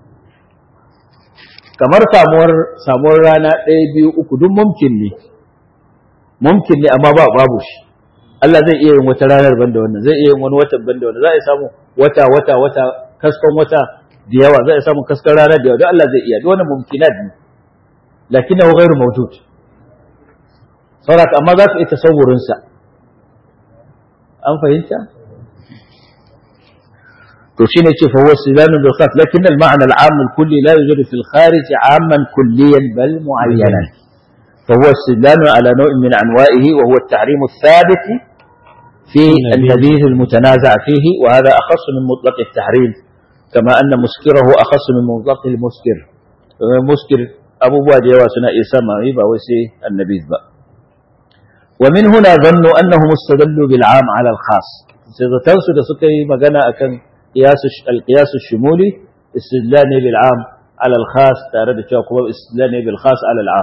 kamar samuwar samuwar rana ɗaya biyu uku duk mumkin ne mumkin ne amma ba babu shi Allah zai iya yin wata ranar banda wannan zai iya yin wani watan banda wannan za a samu wata wata wata kaskon wata da yawa za a samu kaskon rana da yawa don Allah zai iya duk wannan mumkinat ne lakinnahu ghairu mawjud saboda amma za ka iya tasawurin sa an fahimta to shine ce fa huwa silanu bil khaf lakin al ma'na al 'am al kulli la yujadu fil kharij 'amman kulliyan bal mu'ayyanan fa huwa silanu ala naw'in min anwa'ihi wa huwa at tahrim al thabit في النبيذ المتنازع فيه وهذا أخص من مطلق التحريم كما أن مسكره أخص من مطلق المسكر مسكر أبو بواد يواسنا إسامة يبا وسي النبيذ بقى ومن هنا ظنوا أنهم استدلوا بالعام على الخاص تنسوا سكي مغانا أكن قياس القياس الشمولي استدلاني بالعام على الخاص تارد شاكوبا استدلاني بالخاص على العام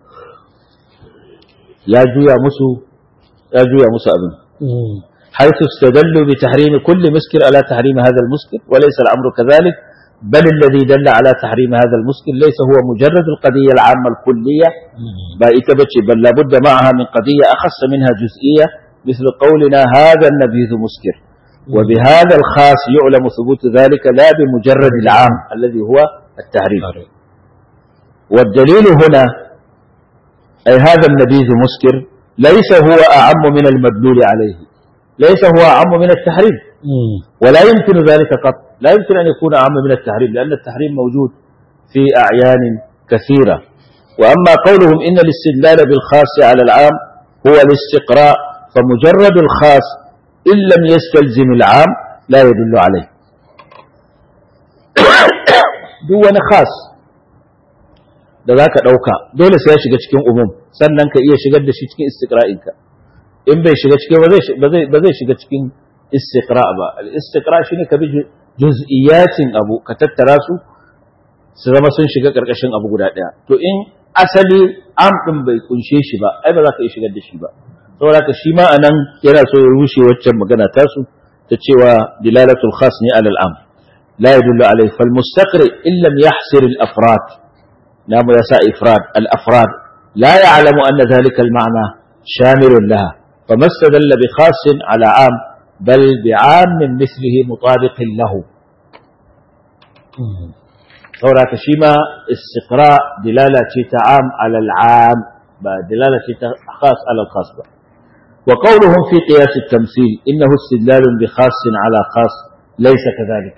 يا جويا مسو يا جويا مسو أبن حيث استدلوا بتحريم كل مسكر على تحريم هذا المسكر وليس الأمر كذلك بل الذي دل على تحريم هذا المسكر ليس هو مجرد القضية العامة الكلية بائتبتش بل لابد معها من قضية أخص منها جزئية مثل قولنا هذا النبيذ مسكر وبهذا الخاص يعلم ثبوت ذلك لا بمجرد العام الذي هو التحريم والدليل هنا أي هذا النبيذ مسكر ليس هو أعم من المدلول عليه ليس هو أعم من التحريم ولا يمكن ذلك قط لا يمكن أن يكون أعم من التحريم لأن التحريم موجود في أعيان كثيرة وأما قولهم إن الاستدلال بالخاص على العام هو الاستقراء فمجرد الخاص إن لم يستلزم العام لا يدل عليه دون خاص da za ka ɗauka dole sai ya shiga cikin umum sannan ka iya shigar da shi cikin istiqra'inka in bai shiga cikin ba zai shiga cikin istiqra ba al-istiqra shine ka bi juz'iyatin abu ka tattara su su zama sun shiga karkashin abu guda daya to in asali am din bai kunshe shi ba ai ba za ka iya shigar da shi ba saboda ka shi ma anan yana so ya rushe waccan magana tasu ta cewa dilalatul khas ne alal am la yadullu alayhi fal mustaqri in lam yahsir al afrad نعم يسا إفراد الأفراد لا يعلم أن ذلك المعنى شامل لها فما استدل بخاص على عام بل بعام من مثله مطابق له ثورة كشيما استقراء دلالة عام على العام دلالة خاص على الخاص بقى. وقولهم في قياس التمثيل إنه استدلال بخاص على خاص ليس كذلك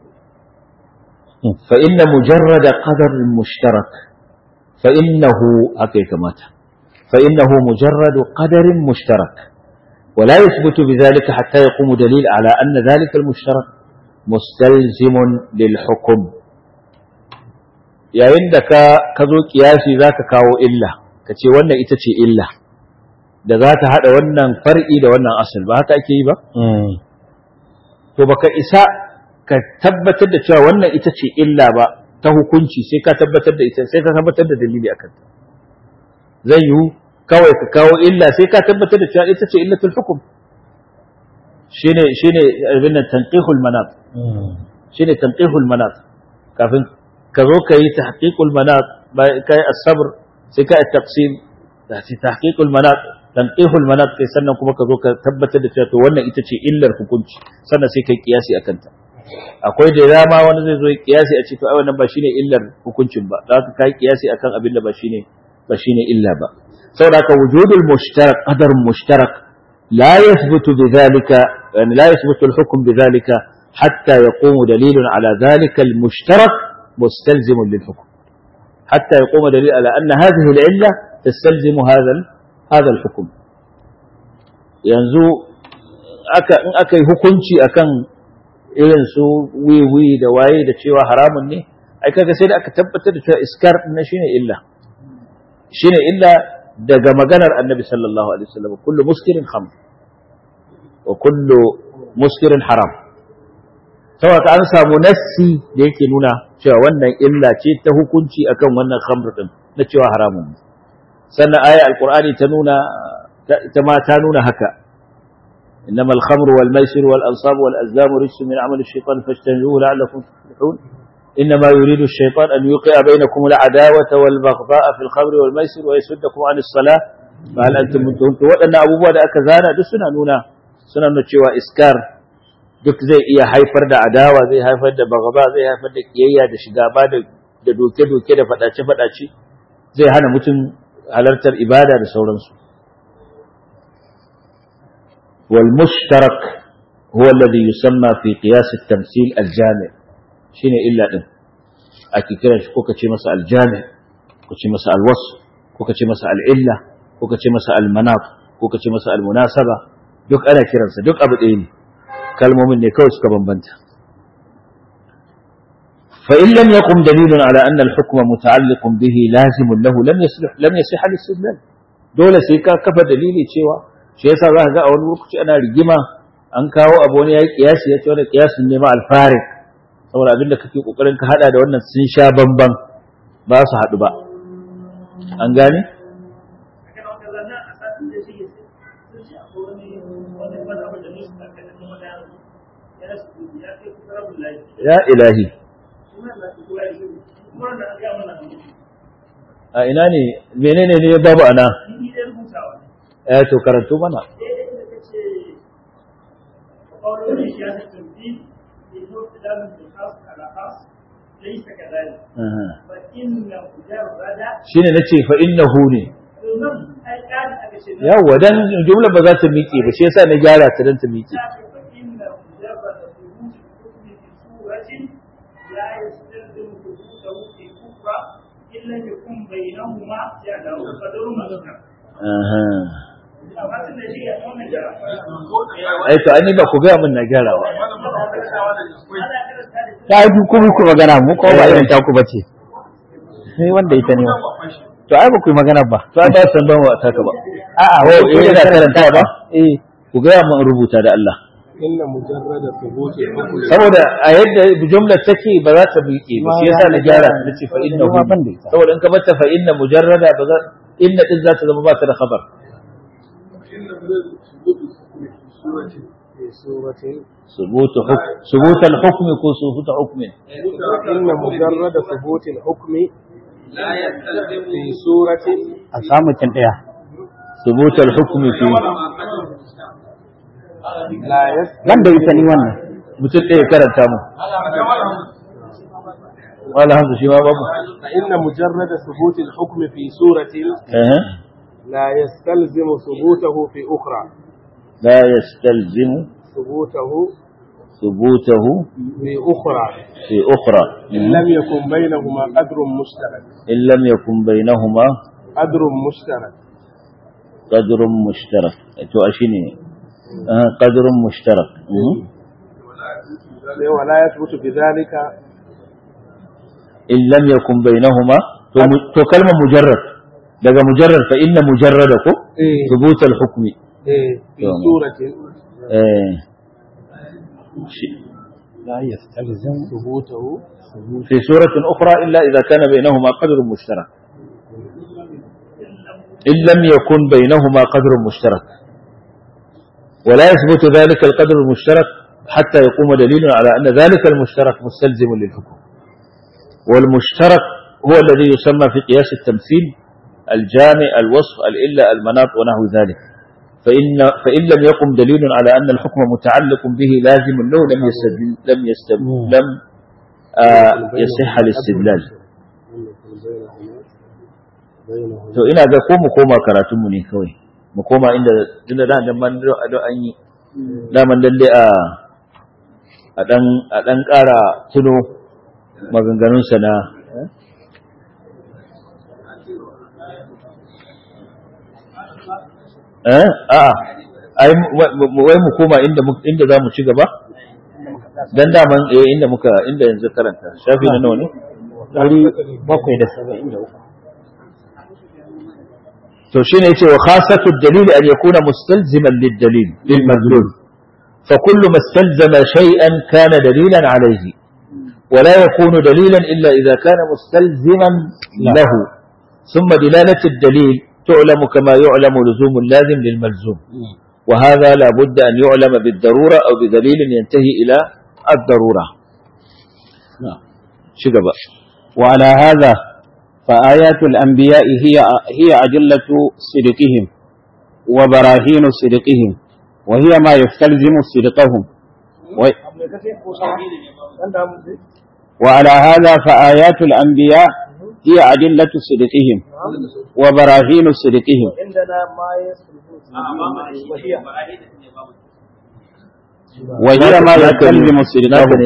فإن مجرد قدر مشترك فإنه هكذا مات فإنه مجرد قدر مشترك ولا يثبت بذلك حتى يقوم دليل على أن ذلك المشترك مستلزم للحكم yayin da ka ka zo kiyasi za ka kawo illa ka ce wannan ita ce illa da za ta haɗa wannan far'i da wannan asal ba haka ake yi ba to baka isa ka tabbatar da cewa wannan ita ce illa ba ta hukunci sai ka tabbatar da ita sai ka tabbatar da dalili akan ta zai yiwu kawai ka kawo illa sai ka tabbatar da cewa ita ce illatul hukum shine shine abin nan tanqihul manat shine tanqihul manat kafin ka zo ka yi tahqiqul manat kai as-sabr sai ka at-taqsim da tahqiqul manat tanqihul manat kai sannan kuma ka zo ka tabbatar da cewa to wannan ita ce illar hukunci sannan sai kai kiyasi akan ta akwai da dama wani zai zo kiyasi a ce to ai wannan ba shine illar hukuncin ba za ka kai kiyasi akan abin da ba shine ba shine illa ba saboda ka wujudul mushtarak qadar mushtarak la yathbutu bidhalika yani la yathbutu al-hukm bidhalika hatta yaqumu dalilun ala dhalika al-mushtarak mustalzim lil-hukm hatta yaqumu dalil ala anna hadhihi al-illa tastalzimu hadha hadha al-hukm yanzu aka in aka yi hukunci akan irin su wiwi da waye da cewa haramun ne ai kaga sai da aka tabbatar da cewa iskar din shine illa shine illa daga maganar annabi sallallahu alaihi wasallam kullu muskirin khamr wa kullu muskirin haram saboda an samu nassi da yake nuna cewa wannan illa ce ta hukunci akan wannan khamr din na cewa haramun ne sannan aya alqur'ani ta nuna ta ma ta nuna haka إنما الخمر والميسر والأنصاب والأزلام رجس من عمل الشيطان فاجتنبوه لعلكم تفلحون إنما يريد الشيطان أن يوقع بينكم العداوة والبغضاء في الخمر والميسر ويسدكم عن الصلاة فهل أنتم منتهون وأن أبو بكر أكذانا دو سنة نونا سنة نتشوى إسكار duk zai iya haifar da adawa zai haifar da bagaba zai haifar da kiyayya da shigaba da doke-doke da faɗace-faɗace zai hana mutum halartar ibada da sauransu والمشترك هو الذي يسمى في قياس التمثيل الجامع شنو إلا إن أكي كرا كوكا شي مسا الجامع كوكا شي مسا الوصف كوكا شي مسا العلة كوكا شي مسا المناط كوكا شي مسا المناسبة دك أنا كرنسا دك أبد إيني كلمة مني كوس كبنبنت فإن لم يقم دليل على أن الحكم متعلق به لازم له لم يصلح لم يصح الاستدلال دولة سيكا كفى دليلي تشيوا shi yasa za ka ga a wani lokaci ana rigima an kawo abu wani ya yi kiyasi ya ce wani kiyasin ne ma alfarik saboda abin da kake kokarin ka hada da wannan sun sha bamban ba su haɗu ba an gane ya ilahi a ina ne menene ne babu ana eh to karanto mana shine nace fa innahu ne yawa dan jumla ba za ta miƙe ba shi yasa na gyara ta dan ta miƙe إلا يكون بينهما جدل قدر مذكر ai to ani ba ku ga min na gyara ba ta yi ku ku magana mu ko ba irin ta ku bace sai wanda ita ne to ai ba ku magana ba to ai ba san ban wa ta ka ba a'a ko wai eh da karanta ba eh ku ga min rubuta da Allah inna mujarrada thubuti hukmi saboda a yadda jumlar take ba za ta miƙe ba shi yasa na gyara ta nace fa inna Ma ban da ita. saboda in ka bata fa inna mujarrada ba za inna din za ta zama ba ta da khabar inna mujarrada thubuti hukmi fi surati fi surati ثبوت حكم ثبوت الحكم يكون ثبوت حكم inna mujarrada thubuti hukmi fi surati a samu kin daya ثبوت الحكم في la yas wanda ita ni wannan mutum ɗaya karanta mu wala hamza shi ma babu inna mujarrada thubuti hukmi fi surati eh لا يستلزم ثبوته في أخرى لا يستلزم ثبوته ثبوته في أخرى في أخرى إن لم يكن بينهما قدر مشترك إن لم يكن بينهما قدر مشترك قدر مشترك تو أشيني آه قدر مشترك مم. ولا يثبت بذلك إن لم يكن بينهما تو, تو كلمة مجرد daga mujarrad fa inna mujarrada ko إيه thubut al-hukm إيه في تمام. سورة eh shi- لا يستلزم ثبوته في سورة أخرى إلا إذا كان بينهما قدر مشترك إن لم يكن بينهما قدر مشترك ولا يثبت ذلك القدر المشترك حتى يقوم دليل على أن ذلك المشترك مستلزم للحكم والمشترك هو الذي يسمى في قياس التمثيل الجامع الوصف الإلا المناط ونحو ذلك فإن, فإن لم يقم دليل على أن الحكم متعلق به لازم له لم يستدل لم يستدل لم آه يصح الاستدلال to ina ga ko mu koma karatun mu ne kawai mu koma inda tunda da da man da an yi da man lalle a a dan a dan ƙara tuno maganganun sa na eh a ai wai mu koma inda mu inda zamu ci gaba dan daman eh inda muka inda yanzu karanta shafi na nawa ne ɗari bakwai da saba'in da uku to shine yace wa khasatu ad-dalil an yakuna mustalziman lid-dalil lil madlul fa kullu mastalzama shay'an kana dalilan alayhi ولا يكون دليلا إلا إذا كان مستلزما له ثم دلالة الدليل تعلم كما يعلم لزوم اللازم للملزوم وهذا لا بد أن يعلم بالضرورة أو بدليل ينتهي إلى الضرورة نعم شكرا وعلى هذا فآيات الأنبياء هي هي أدلة صدقهم وبراهين صدقهم وهي ما يستلزم صدقهم و... وعلى هذا فآيات الأنبياء هي أدلة صدقهم وبراهين صدقهم عندنا ما يثبت وهي وهي ما يستلزم صدقهم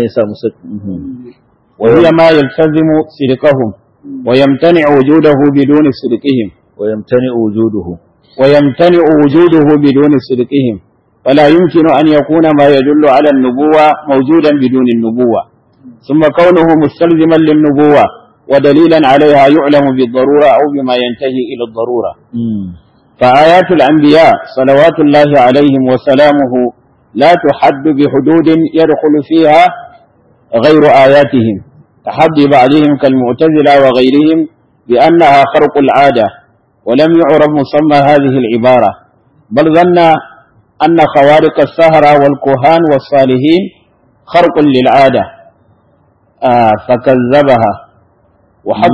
وهي ما يلتزم صدقهم ويمتنع وجوده بدون صدقهم ويمتنع وجوده ويمتنع وجوده بدون صدقهم فلا يمكن أن يكون ما يدل على النبوة موجودا بدون النبوة ثم كونه مستلزما للنبوة ودليلا عليها يعلم بالضرورة أو بما ينتهي إلى الضرورة فآيات الأنبياء صلوات الله عليهم وسلامه لا تحد بحدود يدخل فيها غير آياتهم تحدي بعضهم كالمعتزلة وغيرهم بأنها خرق العادة ولم يعرف مسمى هذه العبارة بل ظن أن خوارق السهرة والكهان والصالحين خرق للعادة آه فكذبها وحد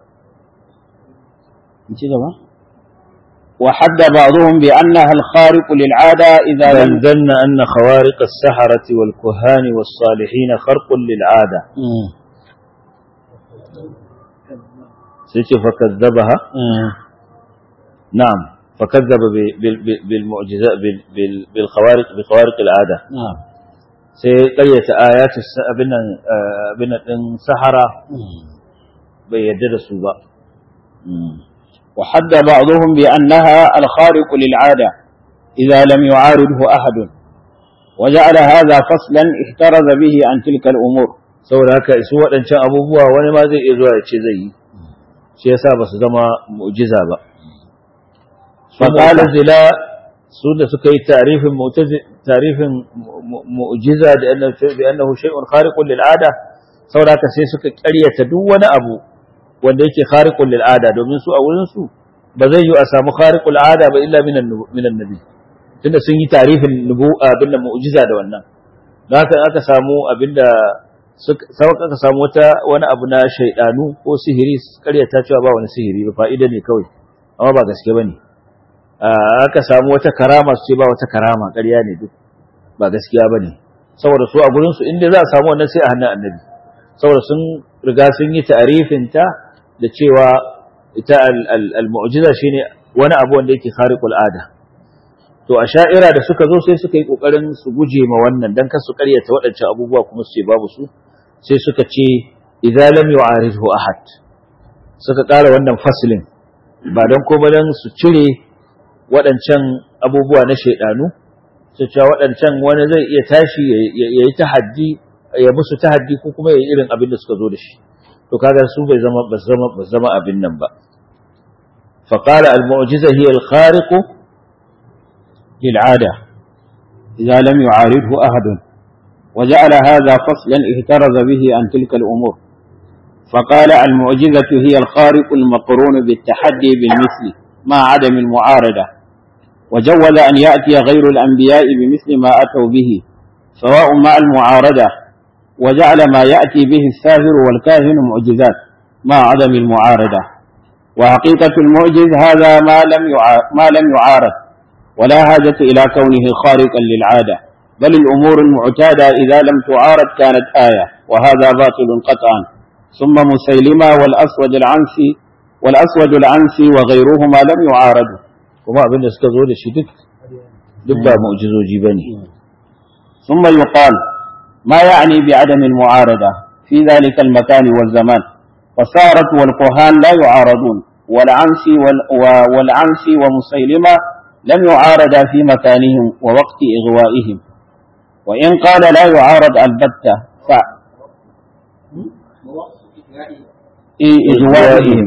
وحد بعضهم بأنها الخارق للعادة إذا بل لم ظن أن خوارق السحرة والكهان والصالحين خرق للعادة سيتي فكذبها نعم فكذب ب- بال- بال- بالمعجزات بال- بال- بالخوارق بخوارق العادة نعم sai ƙaryata ayatu abin nan abin nan din sahara bai yarda da su ba وحد بعضهم بأنها الخارق للعادة إذا لم يعارضه أحد وجعل هذا فصلا احترز به عن تلك الأمور saboda haka su waɗancan abubuwa wani ma zai iya zuwa ya ce zai yi shi yasa ba su zama mu'jiza ba فقال mu'tazila su da suka yi tarifin mu'tazi tarifin mu- mu'jiza da annahu bi annahu shay'un khariqun lil ada saboda haka sai suka ƙaryata duk wani abu wanda yake khariqun lil ada domin su a wurin su ba zai yi a samu khariqul ada ba illa minan nubu- minan nabi tunda sun yi tarifin nubu abin da mu'jiza da wannan don haka aka samu abinda suka sauka aka samu wata wani abu na shaidanu ko sihiri ƙaryata cewa ba wani sihiri ba fa'ida ne kawai amma ba gaske bane Ah, aka samu wata karama su ce ba wata karama ƙarya ne duk ba gaskiya bane saboda su a gurin su inda za a samu wannan sai a hannun annabi saboda sun riga sun yi ta'arifin ta da cewa ita al- al- al-mu'jiza shine wani abu wanda yake khariqul ada to a sha'ira da suka zo sai suka yi kokarin su guje ma wannan dan kar su karyata waɗancan abubuwa kuma su ce babu su sai suka ce idza lam yu'aridhu ahad suka ƙara wannan faslin ba don kuma dan su cire waɗancan abubuwa na shaidanu su cewa waɗancan wani zai iya tashi ya yi tahaddi ya musu tahaddi ko kuma ya yi irin abin da suka zo da shi to kaga su bai zama ba zama ba zama abin nan ba fa qala al mu'jiza hiya al khariq lil ada idza lam yu'aridhu ahad وجعل هذا فصلا اهترز به عن تلك الأمور فقال المعجزة هي الخارق المقرون بالتحدي بالمثل مع عدم المعارضة وجوز أن يأتي غير الأنبياء بمثل ما أتوا به سواء مع المعارضة وجعل ما يأتي به الساهر والكاهن معجزات مع عدم المعارضة وحقيقة المعجز هذا ما لم ما لم يعارض ولا حاجة إلى كونه خارقا للعادة بل الأمور المعتادة إذا لم تعارض كانت آية وهذا باطل قطعا ثم مسيلمة والأسود العنسي والأسود العنسي وغيرهما لم يعارضوا kuma abin da suka zo da shi duk duk ba mu'jizoji bane ثم يقال ما يعني بعدم المعارضة في ذلك المكان والزمان فصارت والكهان لا يعارضون والعنسي والعنسي ومسيلمة لم يعارضا في مكانهم ووقت إغوائهم وإن قال لا يعارض البتة ف إغوائهم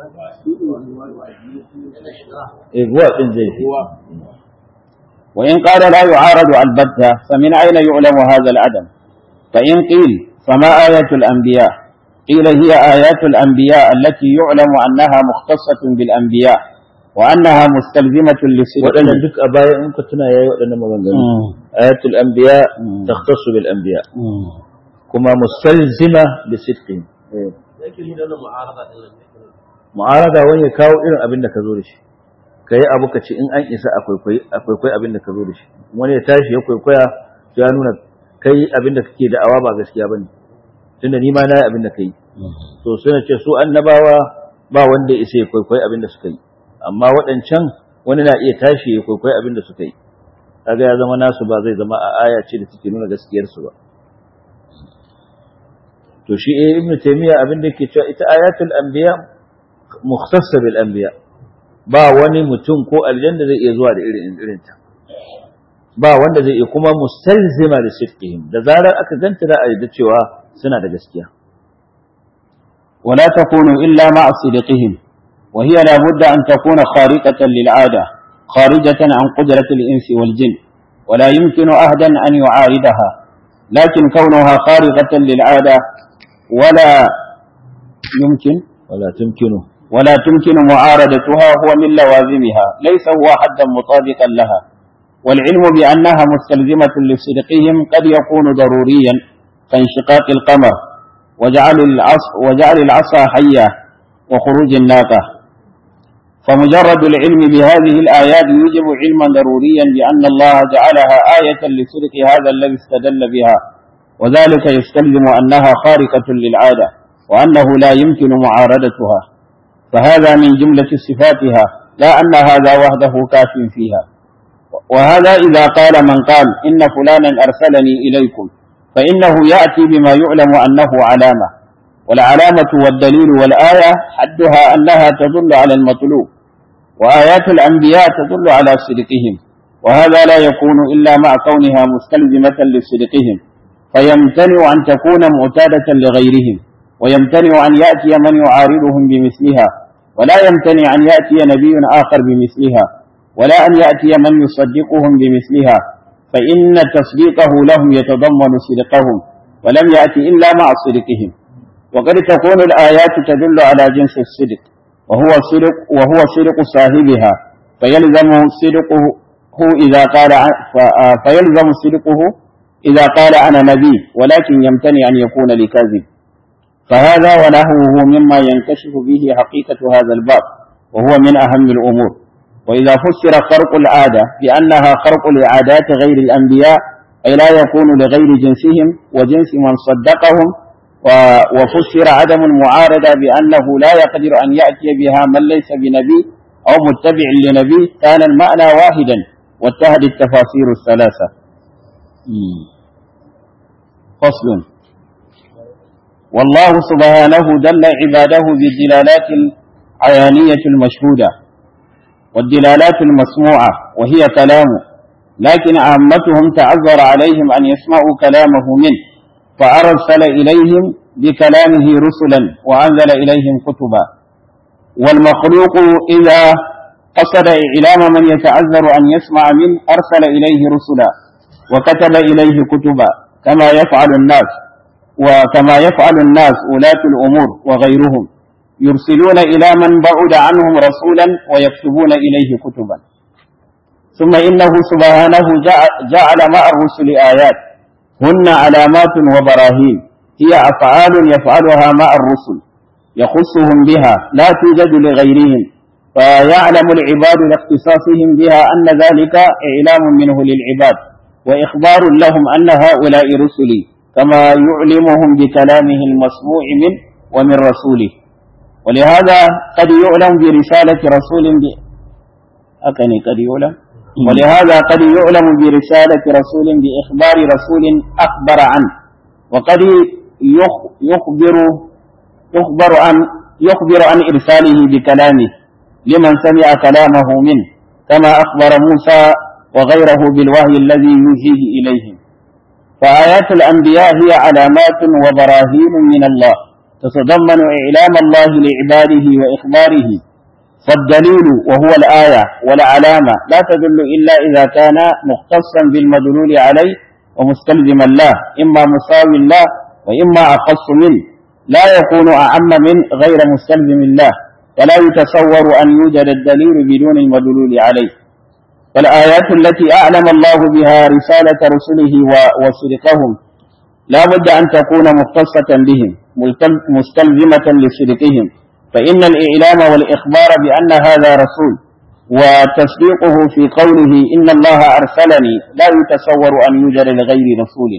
إغواء din zai fi وإن قال لا يعارض البتة فمن أين يعلم هذا العدم فإن قيل فما آية الأنبياء قيل هي آيات الأنبياء التي يعلم أنها مختصة بالأنبياء وأنها مستلزمة لصدق waɗannan duk a baya in ka tuna yayi waɗannan maganganu ayatul anbiya Mm. takhtassu bil anbiya kuma mustalzima bi sidqin yake nuna wannan mu'arada din nan mu'arada wani ya kawo irin abin da ka zo da shi kai abu ka ce in an isa akwai kwai akwai kwai abin da ka zo da shi wani ya tashi ya kwaikwaya to ya nuna kai abin da kake da'awa ba gaskiya bane tunda ni ma na yi abin da kai to suna ce su annabawa ba wanda ya isa ya kwaikwayi abin da suka yi amma waɗancan wani na iya tashi ya kwaikwayi abin da suka yi kaga ya zama nasu ba zai zama a aya ce da take nuna gaskiyarsu ba to shi eh ibnu taymiya abin da yake cewa ita ayatul anbiya mukhtassa bil anbiya ba wani mutum ko aljanna zai iya zuwa da irin irin ta ba wanda zai iya kuma mustalzima da sidqihim da zarar aka ganta da a da cewa suna da gaskiya ولا تكون إلا مع صدقهم وهي لا بد أن تكون خارقة للعادة خارجة عن قدرة الإنس والجن ولا يمكن أحدا أن يعارضها لكن كونها خارقة للعادة ولا يمكن wala tumkinu ولا تمكن معارضتها هو من لوازمها ليس هو حدا مطابقا لها والعلم بأنها مستلزمة لصدقهم قد يكون ضروريا كانشقاق القمر وجعل العصا وجعل العصا حية وخروج الناقة فمجرد العلم بهذه الآيات يوجب علما ضروريا بأن الله جعلها آية لصدق هذا الذي استدل بها وذلك يستلزم أنها خارقة للعادة وأنه لا يمكن معارضتها فهذا من جملة صفاتها لا أن هذا وحده كاف فيها وهذا إذا قال من قال إن فلانا أرسلني إليكم فإنه يأتي بما يعلم أنه علامة والعلامة والدليل والآية حدها أنها تدل على المطلوب وآيات الأنبياء تدل على صدقهم وهذا لا يكون إلا مع كونها مستلزمة لصدقهم فيمتنع أن تكون معتادة لغيرهم ويمتنع أن يأتي من يعارضهم بمثلها ولا يمتنع أن يأتي نبي آخر بمثلها ولا أن يأتي من يصدقهم بمثلها فإن تصديقه لهم يتضمن صدقهم ولم يأتي إلا مع صدقهم وقد تكون الآيات تدل على جنس الصدق وهو صدق وهو صدق صاحبها فيلزم صدقه إذا قال ع- ف- آه، فيلزم صدقه إذا قال أنا نبي ولكن يمتنع أن يكون لكاذب فهذا ونحوه مما ينكشف به حقيقة هذا الباب وهو من أهم الأمور وإذا فسر خرق العادة بأنها خرق لعادات غير الأنبياء أي لا يكون لغير جنسهم وجنس من صدقهم و- وفسر عدم المعارضة بأنه لا يقدر أن يأتي بها من ليس بنبي أو متبع لنبي كان المعنى واحدا واتحد التفاسير الثلاثة فصل والله سبحانه دل عباده بالدلالات العيانية المشهودة والدلالات المسموعة وهي كلامه لكن عامتهم تعذر عليهم أن يسمعوا كلامه منه فأرسل إليهم بكلامه رسلا وأنزل إليهم كتبا والمخلوق إذا قصد إعلام من يتعذر أن يسمع منه أرسل إليه رسلا وكتب إليه كتبا كما يفعل الناس وكما يفعل الناس ولاة الأمور وغيرهم يرسلون إلى من بعد عنهم رسولا ويكتبون إليه كتبا ثم إنه سبحانه جعل مع الرسل آيات هن علامات وبراهين هي أفعال يفعلها مع الرسل يخصهم بها لا توجد لغيرهم فيعلم العباد لاختصاصهم بها أن ذلك إعلام منه للعباد وإخبار لهم أن هؤلاء رسلي كما يعلمهم بكلامه المسموع منه ومن رسوله ولهذا قد يعلم برسالة رسول ب... أكني قد يعلم ولهذا قد يعلم برسالة رسول بإخبار رسول أخبر عنه وقد يخبر يخبر عن يخبر عن إرساله بكلامه لمن سمع كلامه منه كما أخبر موسى وغيره بالوحي الذي يوحيه إليهم فآيات الأنبياء هي علامات وبراهين من الله تتضمن إعلام الله لعباده وإخباره فالدليل وهو الآية والعلامة لا تدل إلا إذا كان مختصا بالمدلول عليه ومستلزما له إما مساوي له وإما أخص منه لا يكون أعم من غير مستلزم له فلا يتصور أن يوجد الدليل بدون المدلول عليه فالآيات التي أعلم الله بها رسالة رسله وصدقهم لا بد أن تكون مختصة بهم مستلزمة لصدقهم فإن الإعلام والإخبار بأن هذا رسول وتصديقه في قوله إن الله أرسلني لا يتصور أن يوجد لغير رسول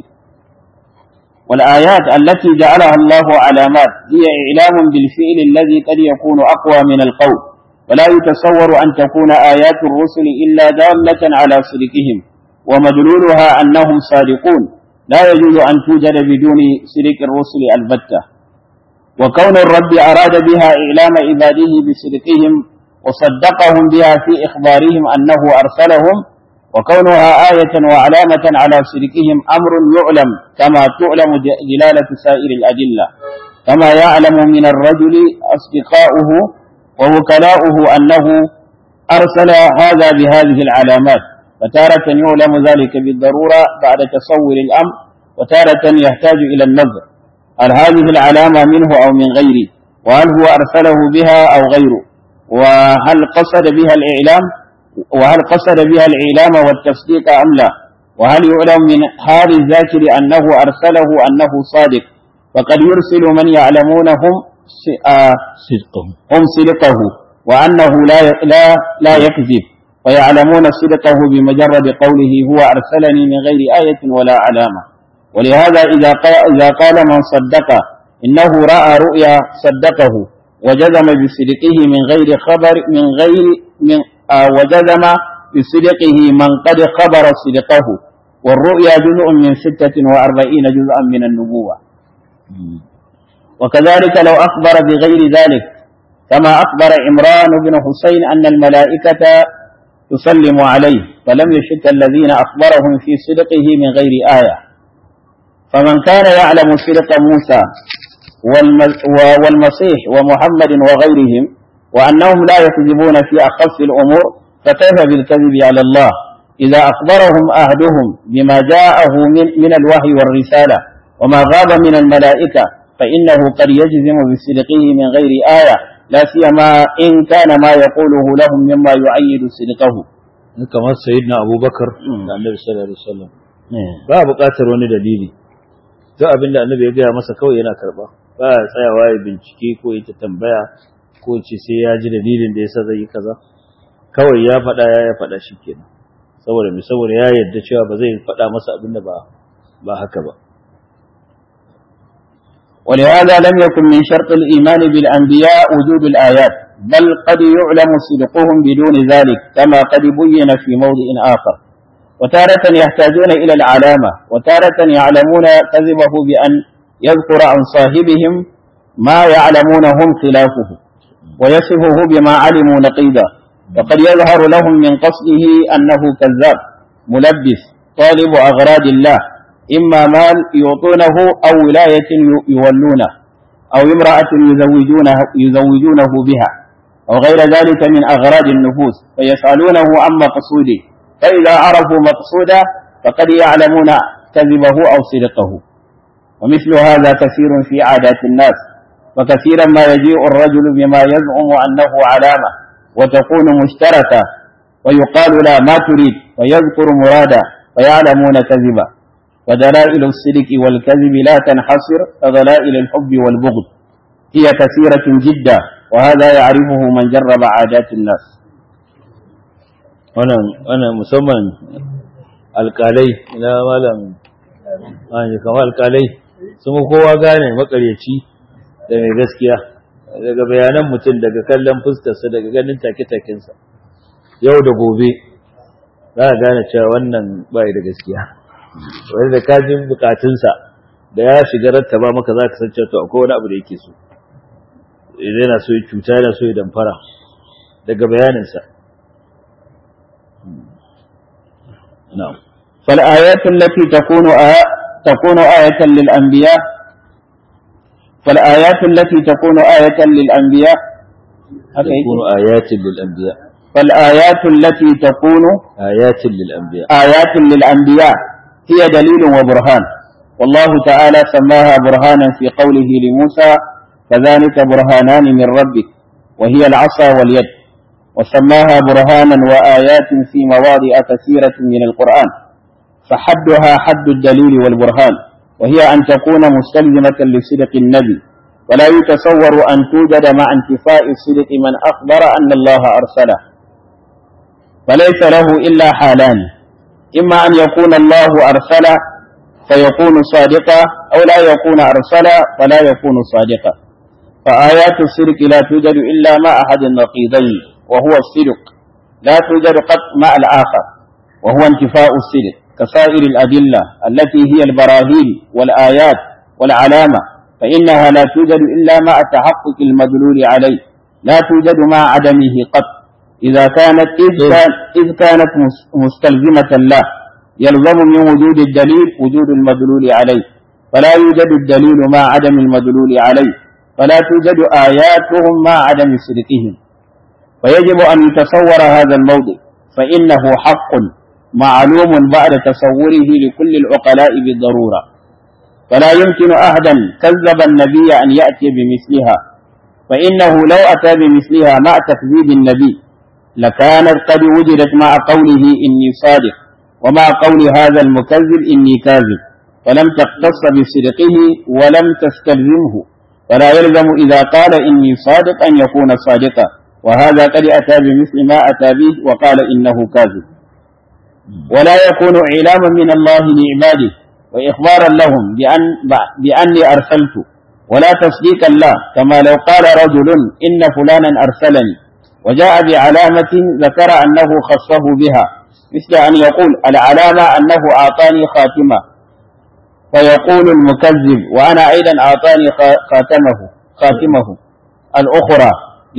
والآيات التي جعلها الله علامات هي إعلام بالفعل الذي قد يكون أقوى من القول ولا يتصور أن تكون آيات الرسل إلا دالة على صدقهم ومدلولها أنهم صادقون لا يجوز أن توجد بدون صدق الرسل البتة وكون الرب أراد بها إعلام عباده بصدقهم وصدقهم بها في إخبارهم أنه أرسلهم وكونها آية وعلامة على صدقهم أمر يعلم كما تعلم دلالة سائر الأدلة كما يعلم من الرجل أصدقاؤه ووكلاؤه أنه أرسل هذا بهذه العلامات فتارة يعلم ذلك بالضرورة بعد تصور الأمر وتارة يحتاج إلى النظر هل هذه العلامة منه أو من غيره وهل هو أرسله بها أو غيره وهل قصد بها الإعلام وهل قصد بها الإعلام والتصديق أم لا وهل يعلم من حال الذاكر أنه أرسله أنه صادق فقد يرسل من يعلمونهم صدقهم هم صدقه وأنه لا لا لا يكذب ويعلمون صدقه بمجرد قوله هو أرسلني من غير آية ولا علامة ولهذا إذا قال, إذا قال من صدق إنه رأى رؤيا صدقه وجزم بصدقه من غير خبر من غير من آه وجزم بصدقه من قد خبر صدقه والرؤيا جزء من ستة وأربعين جزءا من النبوة وكذلك لو أخبر بغير ذلك كما أخبر عمران بن حسين أن الملائكة تسلم عليه فلم يشك الذين أخبرهم في صدقه من غير آية فمن كان يعلم صدق موسى والمسيح ومحمد وغيرهم وأنهم لا يكذبون في أخف الأمور فكيف بالكذب على الله إذا أخبرهم أهدهم بما جاءه من, من الوحي والرسالة وما غاب من الملائكة فإنه قد يجزم بصدقه من غير آية لا سيما إن كان ما يقوله لهم مما يعيد صدقه kamar sayyidina abubakar da annabi sallallahu alaihi wasallam ba buƙatar wani dalili duk abin da annabi ya gaya masa kawai yana karba ba ya tsayawa ya bincike ko ya tambaya ko ce sai ya ji dalilin da yasa zai yi kaza kawai ya faɗa ya ya faɗa shikenan saboda me saboda ya yarda cewa ba zai faɗa masa abin da ba ba haka ba ولهذا لم يكن من شرط الإيمان بالأنبياء وجود الآيات بل قد يعلم صدقهم بدون ذلك كما قد بين في موضع آخر وتارة يحتاجون إلى العلامة وتارة يعلمون كذبه بأن يذكر عن صاحبهم ما يعلمون هم خلافه ويصفه بما علموا نقيضا وقد يظهر لهم من قصده أنه كذاب ملبس طالب أغراض الله إما مال يعطونه أو ولاية يولونه أو امرأة يزوجونه, يزوجونه بها أو غير ذلك من أغراض النفوس فيسألونه عن مقصوده فإذا عرفوا مقصوده فقد يعلمون كذبه أو صدقه ومثل هذا كثير في عادات الناس وكثيرا ما يجيء الرجل بما يزعم أنه علامة وتكون مشتركة ويقال لا ما تريد ويذكر مرادا فيعلمون كذبا ودلائل الصدق والكذب لا تنحصر كدلائل الحب والبغض هي كثيرة جدا وهذا يعرفه من جرب عادات الناس wannan musamman alkalai na malam wani kamar alkalai sun kowa gane makaryaci da mai gaskiya daga bayanan mutum daga kallon fuskarsa daga ganin take-takensa yau da gobe za a gane cewa wannan bai da gaskiya wani da kajin bukatunsa da ya shiga rattaba maka za ka san cewa to akwai wani abu da yake so idan yana so ya cuta yana so ya damfara daga bayaninsa نعم فالآيات التي تكون آية تكون آية للأنبياء فالآيات التي تكون آية للأنبياء تكون آيات للأنبياء فالآيات التي تكون آيات للأنبياء آيات للأنبياء هي دليل وبرهان والله تعالى سماها برهانا في قوله لموسى فذلك برهانان من ربك وهي العصا واليد وسماها برهانا وآيات في مواضع كثيرة من القرآن فحدها حد الدليل والبرهان وهي أن تكون مستلزمة لصدق النبي ولا يتصور أن توجد مع انتفاء صدق من أخبر أن الله أرسله فليس له إلا حالان إما أن يكون الله أرسل فيكون صادقا أو لا يكون أرسل فلا يكون صادقا فآيات الصدق لا توجد إلا مع أحد النقيضين وهو الصدق لا توجد قط مع الآخر وهو انتفاء الصدق كسائر الأدلة التي هي البراهين والآيات والعلامة فإنها لا توجد إلا مع تحقق المدلول عليه لا توجد مع عدمه قط إذا كانت إذ, كان إذ كانت مستلزمة له يلزم من وجود الدليل وجود المدلول عليه فلا يوجد الدليل مع عدم المدلول عليه فلا توجد آياتهم مع عدم صدقهم فيجب أن يتصور هذا الموضع فإنه حق معلوم بعد تصوره لكل العقلاء بالضرورة فلا يمكن أحدا كذب النبي أن يأتي بمثلها فإنه لو أتى بمثلها مع تكذيب النبي لكانت قد وجدت مع قوله إني صادق ومع قول هذا المكذب إني كاذب فلم تختص بصدقه ولم تستلزمه فلا يلزم إذا قال إني صادق أن يكون صادقا وهذا قد أتى بمثل ما أتى به وقال إنه كاذب ولا يكون إعلاما من الله لعباده وإخبارا لهم بأن بأني أرسلت ولا تصديقا له كما لو قال رجل إن فلانا أرسلني وجاء بعلامة ذكر أنه خصه بها مثل أن يقول العلامة أنه أعطاني خاتمة فيقول المكذب وأنا أيضا أعطاني خاتمه خاتمه الأخرى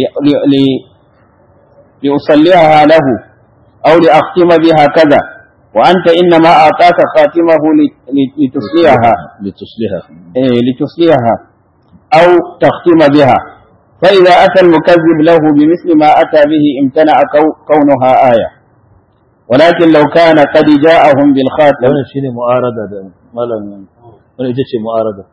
لأصليها له أو لأختم بها كذا وأنت إنما أعطاك خاتمه لتصليها لتصليها إيه لتصليها أو تختم بها فإذا أتى المكذب له بمثل ما أتى به امتنع كونها آية ولكن لو كان قد جاءهم بالخاتم wannan shine mu'arada da malam wannan ita ce mu'arada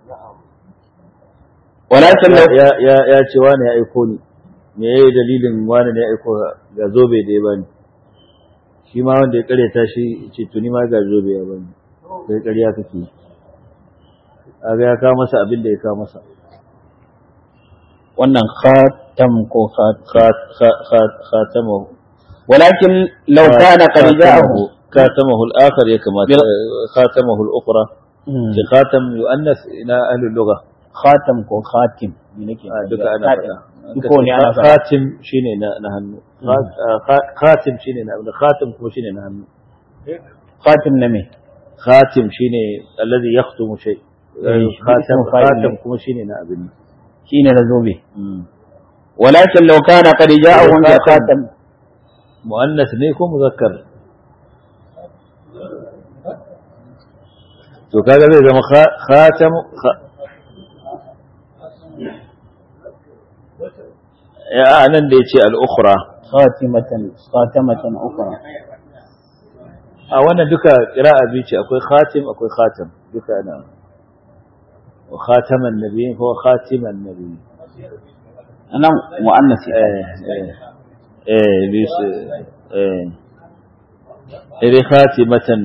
ولكن لو ya ya ya ce wani ya aiko ni me yayi dalilin wani ne ya aiko ga zobe da ya bani shi ma wanda ya karyata shi ce tuni ma ga zobe ya bani kai ƙarya kake aga ya kawo masa abin da ya kawo masa wannan khatam ko khat Khat- khat- khat- khatamahu ولكن لو كان قد جاءه خاتمه الآخر يا كما خاتمه الأخرى في خاتم يؤنث إلى أهل اللغة khatam ko khatim me nake آه، duka ana faɗa Ko ne ana faɗa. khatim shine na na hannu Kha- khatim shine na abin khatim kuma shine na hannu khatim na me khatim shine alladhi yakhtumu shay khatam ismu fa'il khatam ne. kuma shine na abin shine na zobe walakin law kana qad ja'ahum bi khatam muannas ne ko muzakkar to kaga zai zama kha- khatam kha- ya nan da yace al-ukhra khatimatan khatamatan ukhra a wannan duka qira'a biyu ce akwai khatim akwai khatam duka ana wa khataman nabiyyin ko khatiman nabiyyin anan muannas eh eh eh bis eh iri khatimatan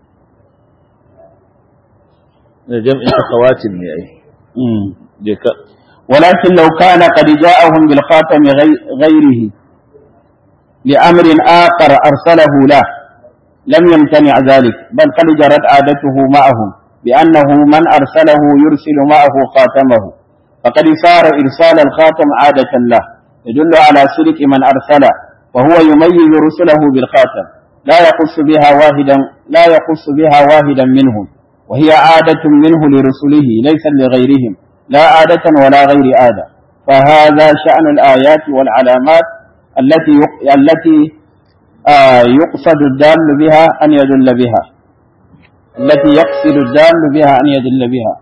da jam'in khawatim ne ai mm je ka ولكن لو كان قد جاءهم بالخاتم غي- غيره لأمر آخر أرسله له لم يمتنع ذلك بل قد جرت عادته معهم بأنه من أرسله يرسل معه خاتمه فقد صار إرسال الخاتم عادة له يدل على سلك من أرسل وهو يميز رسله بالخاتم لا يخص بها واحدا لا يخص بها واحدا منهم وهي عادة منه لرسله ليس لغيرهم لا عادة ولا غير عادة فهذا شأن الآيات والعلامات التي يق... التي آه يقصد الدال بها أن يدل بها التي يقصد الدال بها أن يدل بها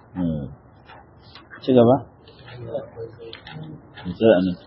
شكرا sai